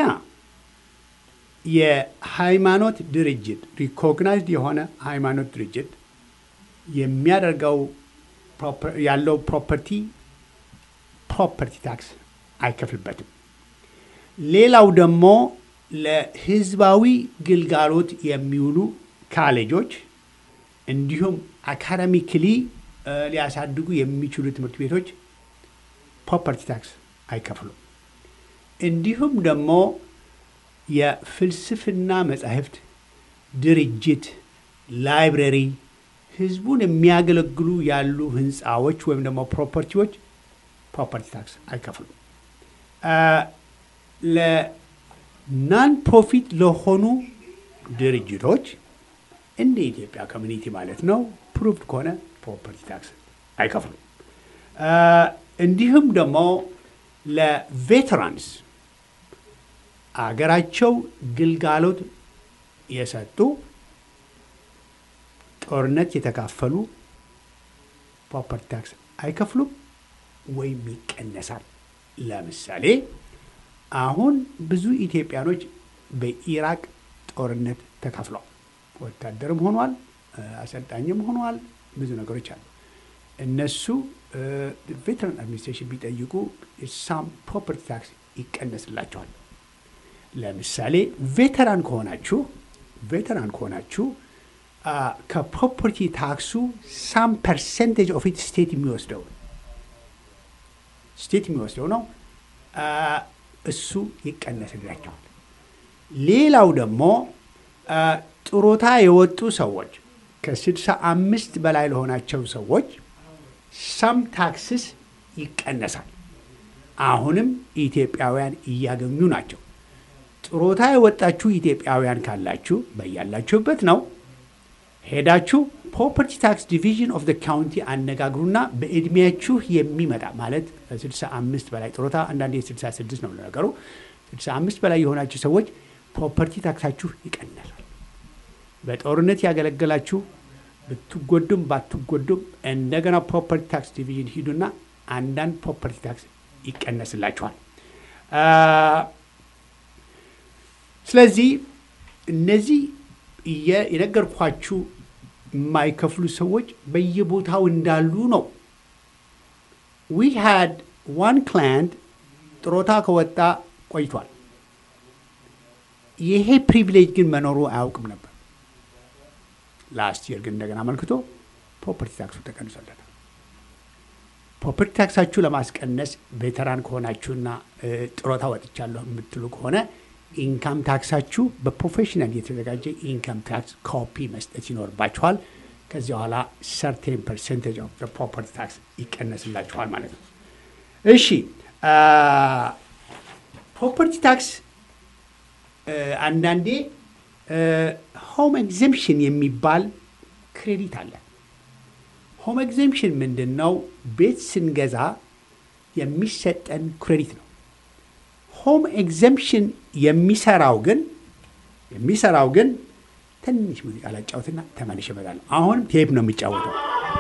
Speaker 1: የሃይማኖት ድርጅት ሪኮግናይዝድ የሆነ ሃይማኖት ድርጅት የሚያደርገው ፕሮፐ- ያለው ፕሮፐርቲ ፕሮፐርቲ ታክስ አይከፍልበትም። ሌላው ደግሞ ለህዝባዊ ግልጋሎት የሚውሉ ካሌጆች እንዲሁም አካዳሚክሊ እ፣ ሊያሳድጉ የሚችሉ ትምህርት ቤቶች ፕሮፐርቲ ታክስ አይከፍሉም። እንዲሁም ደግሞ የፍልስፍና መጻሕፍት ድርጅት፣ ላይብረሪ፣ ህዝቡን የሚያገለግሉ ያሉ ህንፃዎች ወይም ደግሞ ፕሮፐርቲዎች ፕሮፐርቲ ታክስ አይከፍሉም። አ፣ ለናን ፕሮፊት ለሆኑ ድርጅቶች እንደ ኢትዮጵያ ኮሚኒቲ ማለት ነው ፕሩቭድ ከሆነ ፕሮፐርቲ ታክስ አይከፍሉም። አ፣ እንዲሁም ደግሞ ለቬተራንስ አገራቸው ግልጋሎት የሰጡ ጦርነት የተካፈሉ ፕሮፐርቲ ታክስ አይከፍሉም ወይም ይቀነሳል። ለምሳሌ አሁን ብዙ ኢትዮጵያኖች በኢራቅ ጦርነት ተካፍለዋል። ወታደርም ሆኗል፣ አሰልጣኝም ሆኗል። ብዙ ነገሮች አሉ። እነሱ ቬተራን አድሚኒስትሬሽን ቢጠይቁ ሳም ፕሮፐርቲ ታክስ ይቀነስላቸዋል። ለምሳሌ ቬተራን ከሆናችሁ ቬተራን ከሆናችሁ አ፣ ከፕሮፐርቲ ታክሱ ሳም ፐርሰንቴጅ ኦፍ ኢት ስቴት የሚወስደው ነው። ስቴት የሚወስደው ነው። አ፣ እሱ ይቀነስላቸዋል። ሌላው ደግሞ አ፣ ጥሮታ የወጡ ሰዎች ከስድሳ አምስት በላይ ለሆናቸው ሰዎች ሳም ታክስስ ይቀነሳል። አሁንም ኢትዮጵያውያን እያገኙ ናቸው። ጥሮታ የወጣችሁ ኢትዮጵያውያን ካላችሁ በያላችሁበት ነው ሄዳችሁ ፕሮፐርቲ ታክስ ዲቪዥን ኦፍ ካውንቲ አነጋግሩና በእድሜያችሁ የሚመጣ ማለት ከ65 በላይ ጥሮታ አንዳንዴ 66 ነው ለነገሩ 65 በላይ የሆናችሁ ሰዎች ፕሮፐርቲ ታክሳችሁ ይቀነሳል። በጦርነት ያገለገላችሁ ብትጎዱም ባትጎዱም እንደገና ፕሮፐርቲ ታክስ ዲቪዥን ሂዱና አንዳንድ ፕሮፐርቲ ታክስ ይቀነስላችኋል። አ፣ ስለዚህ እነዚህ እየ- የነገርኳችሁ የማይከፍሉ ሰዎች በየቦታው እንዳሉ ነው። ዊ ሃድ ዋን ክላይንት ጥሮታ ከወጣ ቆይቷል። ይሄ ፕሪቪሌጅ ግን መኖሩ አያውቅም ነበር። ላስት የር ግን እንደገና አመልክቶ ፕሮፐርቲ ታክሱ ተቀንሶለታል። ፕሮፐርቲ ታክሳችሁ ለማስቀነስ ቬተራን ከሆናችሁና እ፣ ጥሮታ ወጥቻለሁ የምትሉ ከሆነ ኢንካም ታክሳችሁ በፕሮፌሽናል የተዘጋጀ ኢንካም ታክስ ኮፒ መስጠት ይኖርባችኋል። ከዚህ በኋላ ሰርቴን ፐርሰንቴጅ ኦፍ ፕሮፐርቲ ታክስ ይቀነስላችኋል ማለት ነው። እሺ ፕሮፐርቲ ታክስ አንዳንዴ ሆም ኤግዘምፕሽን የሚባል ክሬዲት አለ። ሆም ኤግዘምፕሽን ምንድን ነው? ቤት ስንገዛ የሚሰጠን ክሬዲት ነው። ሆም ኤግዘምፕሽን የሚሰራው ግን የሚሰራው ግን ትንሽ ሙዚቃ ላጫውትና ተመልሼ እመጣለሁ። አሁንም ቴፕ ነው የሚጫወተው።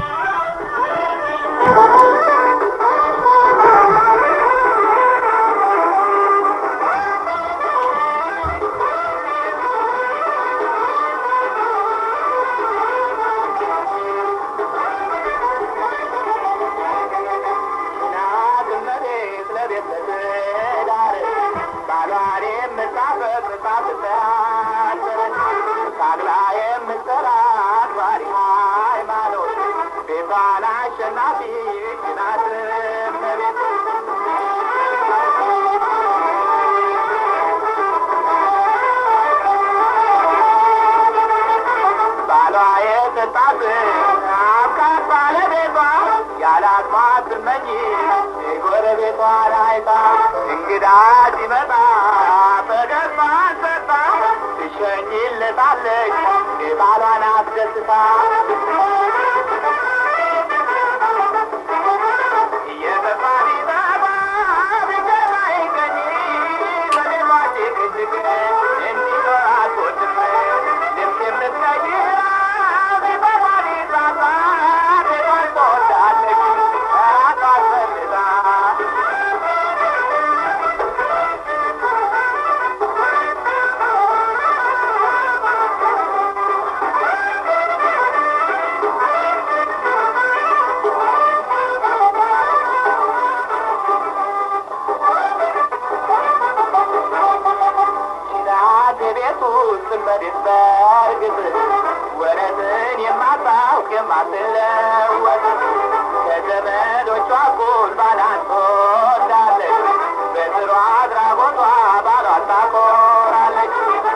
Speaker 4: እንግዳ ሲመጣ በደስታ ሰጣ ትሸኝለታለች ባሏን አስደስታ እየጠፋ ቢጠፋ ቢገባ ይገኝ በሌሏ ጭቅጭቅ እንዲኖር አልወድም ልብስ የምትቀይራ ቢጠፋ ቢጠፋ ቤቷን ትወዳለች ራሷን ፈልጋ ጭናት ቤት ውስጥ በቤት በርግጥ ወረትን የማታውቅ የማትለወጥ ከዘመዶቿ እኩል ባላን ትወዳለች በጥሩ አድራጎቷ ባሏን ታኮራለች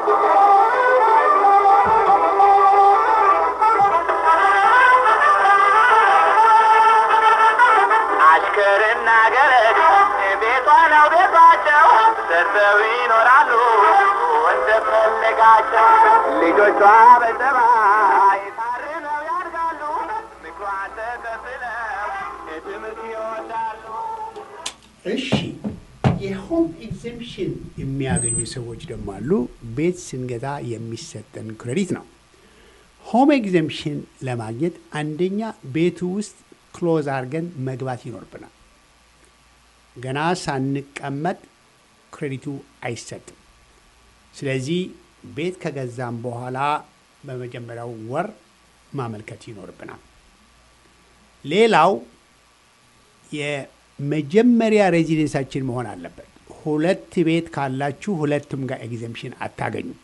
Speaker 4: አሽከርና ገረድ ቤቷ ነው ቤቷቸው ሰርተው ይኖራሉ እንደፈለጋቸው ልጆቿ በጸባይ ታርለው ያድጋሉ ምክሯን ተቀብለው ትምህርት ይወዳሉ
Speaker 1: እሺ የሆም ኤግዘምፕሽን የሚያገኙ ሰዎች ደግሞ አሉ። ቤት ስንገዛ የሚሰጠን ክሬዲት ነው። ሆም ኤግዘምፕሽን ለማግኘት አንደኛ ቤቱ ውስጥ ክሎዝ አድርገን መግባት ይኖርብናል። ገና ሳንቀመጥ ክሬዲቱ አይሰጥም። ስለዚህ ቤት ከገዛም በኋላ በመጀመሪያው ወር ማመልከት ይኖርብናል። ሌላው የመጀመሪያ ሬዚደንሳችን መሆን አለበት። ሁለት ቤት ካላችሁ ሁለቱም ጋር ኤግዘምፕሽን አታገኙም።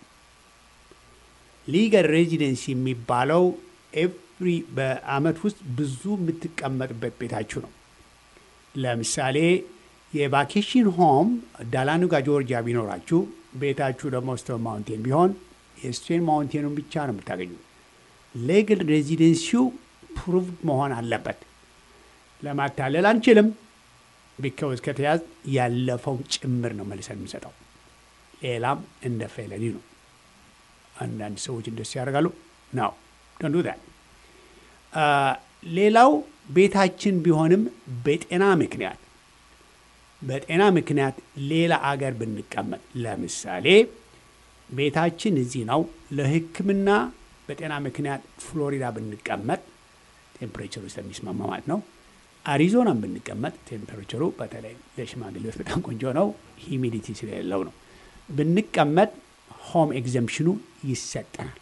Speaker 1: ሊገል ሬዚደንስ የሚባለው ኤቭሪ በአመት ውስጥ ብዙ የምትቀመጥበት ቤታችሁ ነው። ለምሳሌ የቫኬሽን ሆም ዳላኑጋ ጆርጂያ ቢኖራችሁ ቤታችሁ ደግሞ ስቶን ማውንቴን ቢሆን የስቶን ማውንቴኑን ብቻ ነው የምታገኙ። ሌግል ሬዚደንሲው ፕሩቭድ መሆን አለበት። ለማታለል አንችልም። ቢካውዝ ከተያዝ ያለፈው ጭምር ነው መልሰን የምንሰጠው። ሌላም እንደ ፌለኒ ነው። አንዳንድ ሰዎች እንደሱ ያደርጋሉ ነው ደንዱ ሌላው ቤታችን ቢሆንም በጤና ምክንያት በጤና ምክንያት ሌላ አገር ብንቀመጥ ለምሳሌ ቤታችን እዚህ ነው፣ ለሕክምና በጤና ምክንያት ፍሎሪዳ ብንቀመጥ ቴምፕሬቸሩ ስለሚስማማ ማለት ነው። አሪዞናም ብንቀመጥ ቴምፕሬቸሩ በተለይ ለሽማግሌዎች በጣም ቆንጆ ነው፣ ሂሚዲቲ ስለሌለው ነው። ብንቀመጥ ሆም ኤግዘምፕሽኑ ይሰጠናል።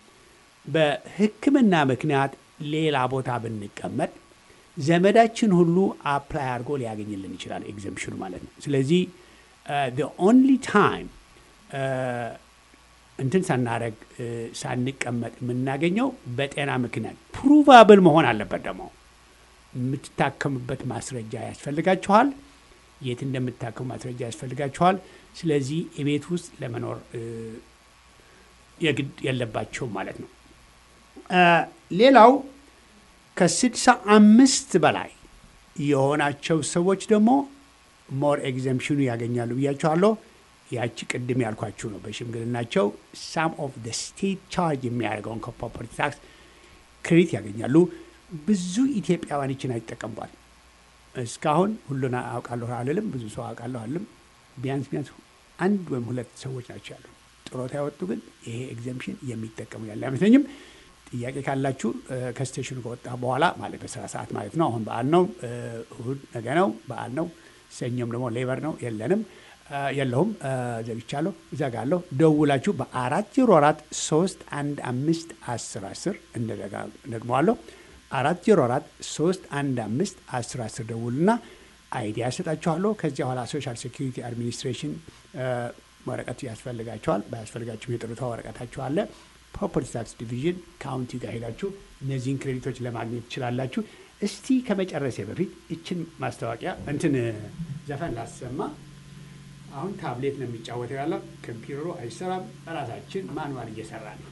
Speaker 1: በሕክምና ምክንያት ሌላ ቦታ ብንቀመጥ ዘመዳችን ሁሉ አፕላይ አድርጎ ሊያገኝልን ይችላል ኤግዘምፕሽኑ ማለት ነው። ስለዚህ ኦንሊ ታይም እንትን ሳናረግ ሳንቀመጥ የምናገኘው በጤና ምክንያት ፕሩቫብል መሆን አለበት። ደግሞ የምትታከሙበት ማስረጃ ያስፈልጋችኋል። የት እንደምትታከሙ ማስረጃ ያስፈልጋችኋል። ስለዚህ የቤት ውስጥ ለመኖር የግድ የለባቸውም ማለት ነው። ሌላው ከስድሳ አምስት በላይ የሆናቸው ሰዎች ደግሞ ሞር ኤግዘምፕሽኑ ያገኛሉ ብያቸዋለሁ። ያቺ ቅድም ያልኳችሁ ነው። በሽምግልናቸው ሳም ኦፍ ደ ስቴት ቻርጅ የሚያደርገውን ከፕሮፐርቲ ታክስ ክሬዲት ያገኛሉ። ብዙ ኢትዮጵያውያን ይችን አይጠቀምቧል። እስካሁን ሁሉን አውቃለሁ አልልም፣ ብዙ ሰው አውቃለሁ አልልም። ቢያንስ ቢያንስ አንድ ወይም ሁለት ሰዎች ናቸው ያሉ። ጡረታ ያወጡ ግን ይሄ ኤግዘምሽን የሚጠቀሙ ያለ አይመስለኝም። ጥያቄ ካላችሁ እ፣ ከስቴሽኑ ከወጣ በኋላ ማለት በስራ ሰዓት ማለት ነው። አሁን በዓል ነው፣ እ፣ እሁድ ነገ ነው፣ በዓል ነው። ሰኞም ደግሞ ሌበር ነው፣ የለንም እ፣ የለሁም፣ እ፣ ዘግቻለሁ፣ እዘጋለሁ። ደውላችሁ በአራት ዜሮ አራት ሶስት አንድ አምስት አስር አስር እንደደጋ ደግመዋለሁ አራት ዜሮ አራት ሶስት አንድ አምስት አስር አስር ደውሉና አይዲያ ያሰጣችኋለሁ። ከዚያ በኋላ ሶሻል ሴኪሪቲ አድሚኒስትሬሽን እ፣ ወረቀት ያስፈልጋቸዋል። ባያስፈልጋችሁም የጡረታ ወረቀታችሁ አለ። ፕሮፐርቲ ታክስ ዲቪዥን ካውንቲ ጋር ሄዳችሁ እነዚህን ክሬዲቶች ለማግኘት ትችላላችሁ። እስቲ ከመጨረሴ በፊት ይችን ማስታወቂያ እንትን ዘፈን ላሰማ። አሁን ታብሌት ነው የሚጫወተው ያለው ኮምፒውተሩ አይሰራም። ራሳችን ማንዋል እየሰራ ነው።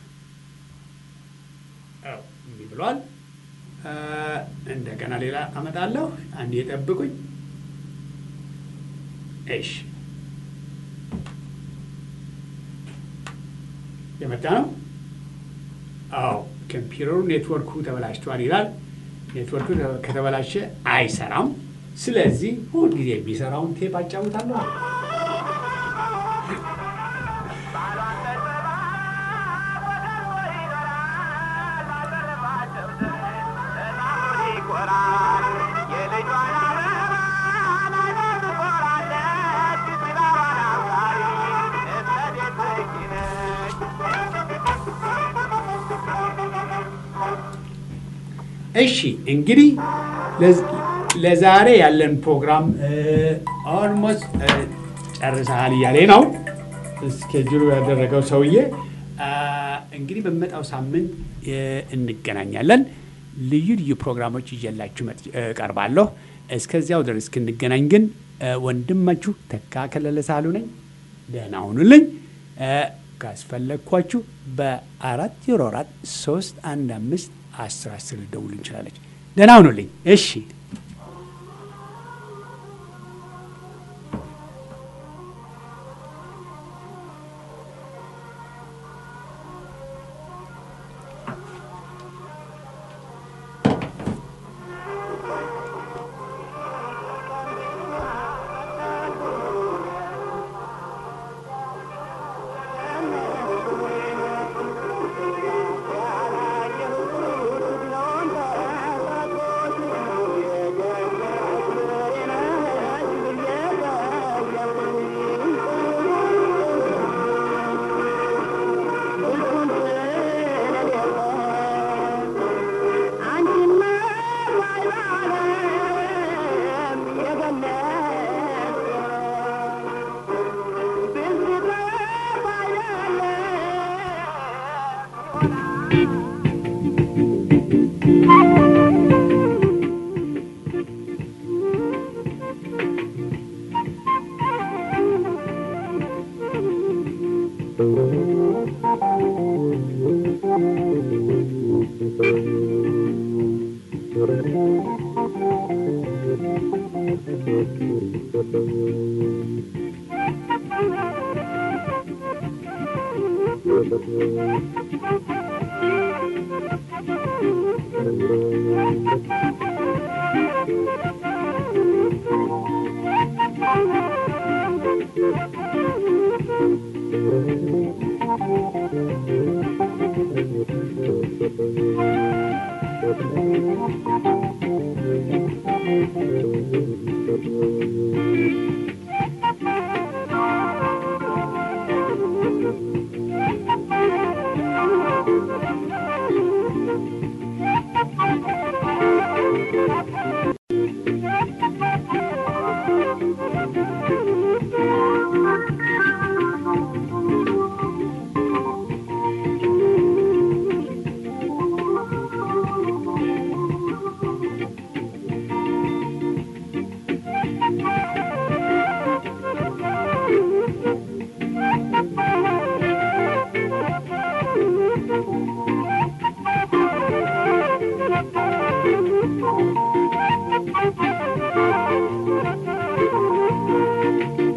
Speaker 1: አዎ እንዲህ ብሏል። እ፣ እንደገና ሌላ አመጣለሁ። አንድ የጠብቁኝ። እሺ የመጣ ነው። አዎ ኮምፒውተሩ ኔትወርኩ ተበላሽቷል ይላል። ኔትወርኩ ከተበላሸ አይሰራም። ስለዚህ ሁልጊዜ የሚሰራውን ቴፕ አጫውታለሁ። እሺ እንግዲህ ለዝ- ለዛሬ ያለን ፕሮግራም ኦልሞስት ጨርሰሃል እያሌ ነው እስኬጁሉ ያደረገው ሰውዬ። አ፣ እንግዲህ በሚመጣው ሳምንት እ፣ እንገናኛለን። ልዩ ልዩ ፕሮግራሞች ይዤላችሁ መጥ- እቀርባለሁ። እስከዚያው ድረስ እስክንገናኝ ግን እ፣ ወንድማችሁ ተካ ከለለ ሳሉ ነኝ። ደህና ሁኑልኝ። እ፣ ካስፈለግኳችሁ በአራት ዜሮ አራት ሶስት አንድ አምስት አስር አስር ልደውሉ እንችላለች። ደህና ሁኑልኝ። እሺ
Speaker 7: Thank you.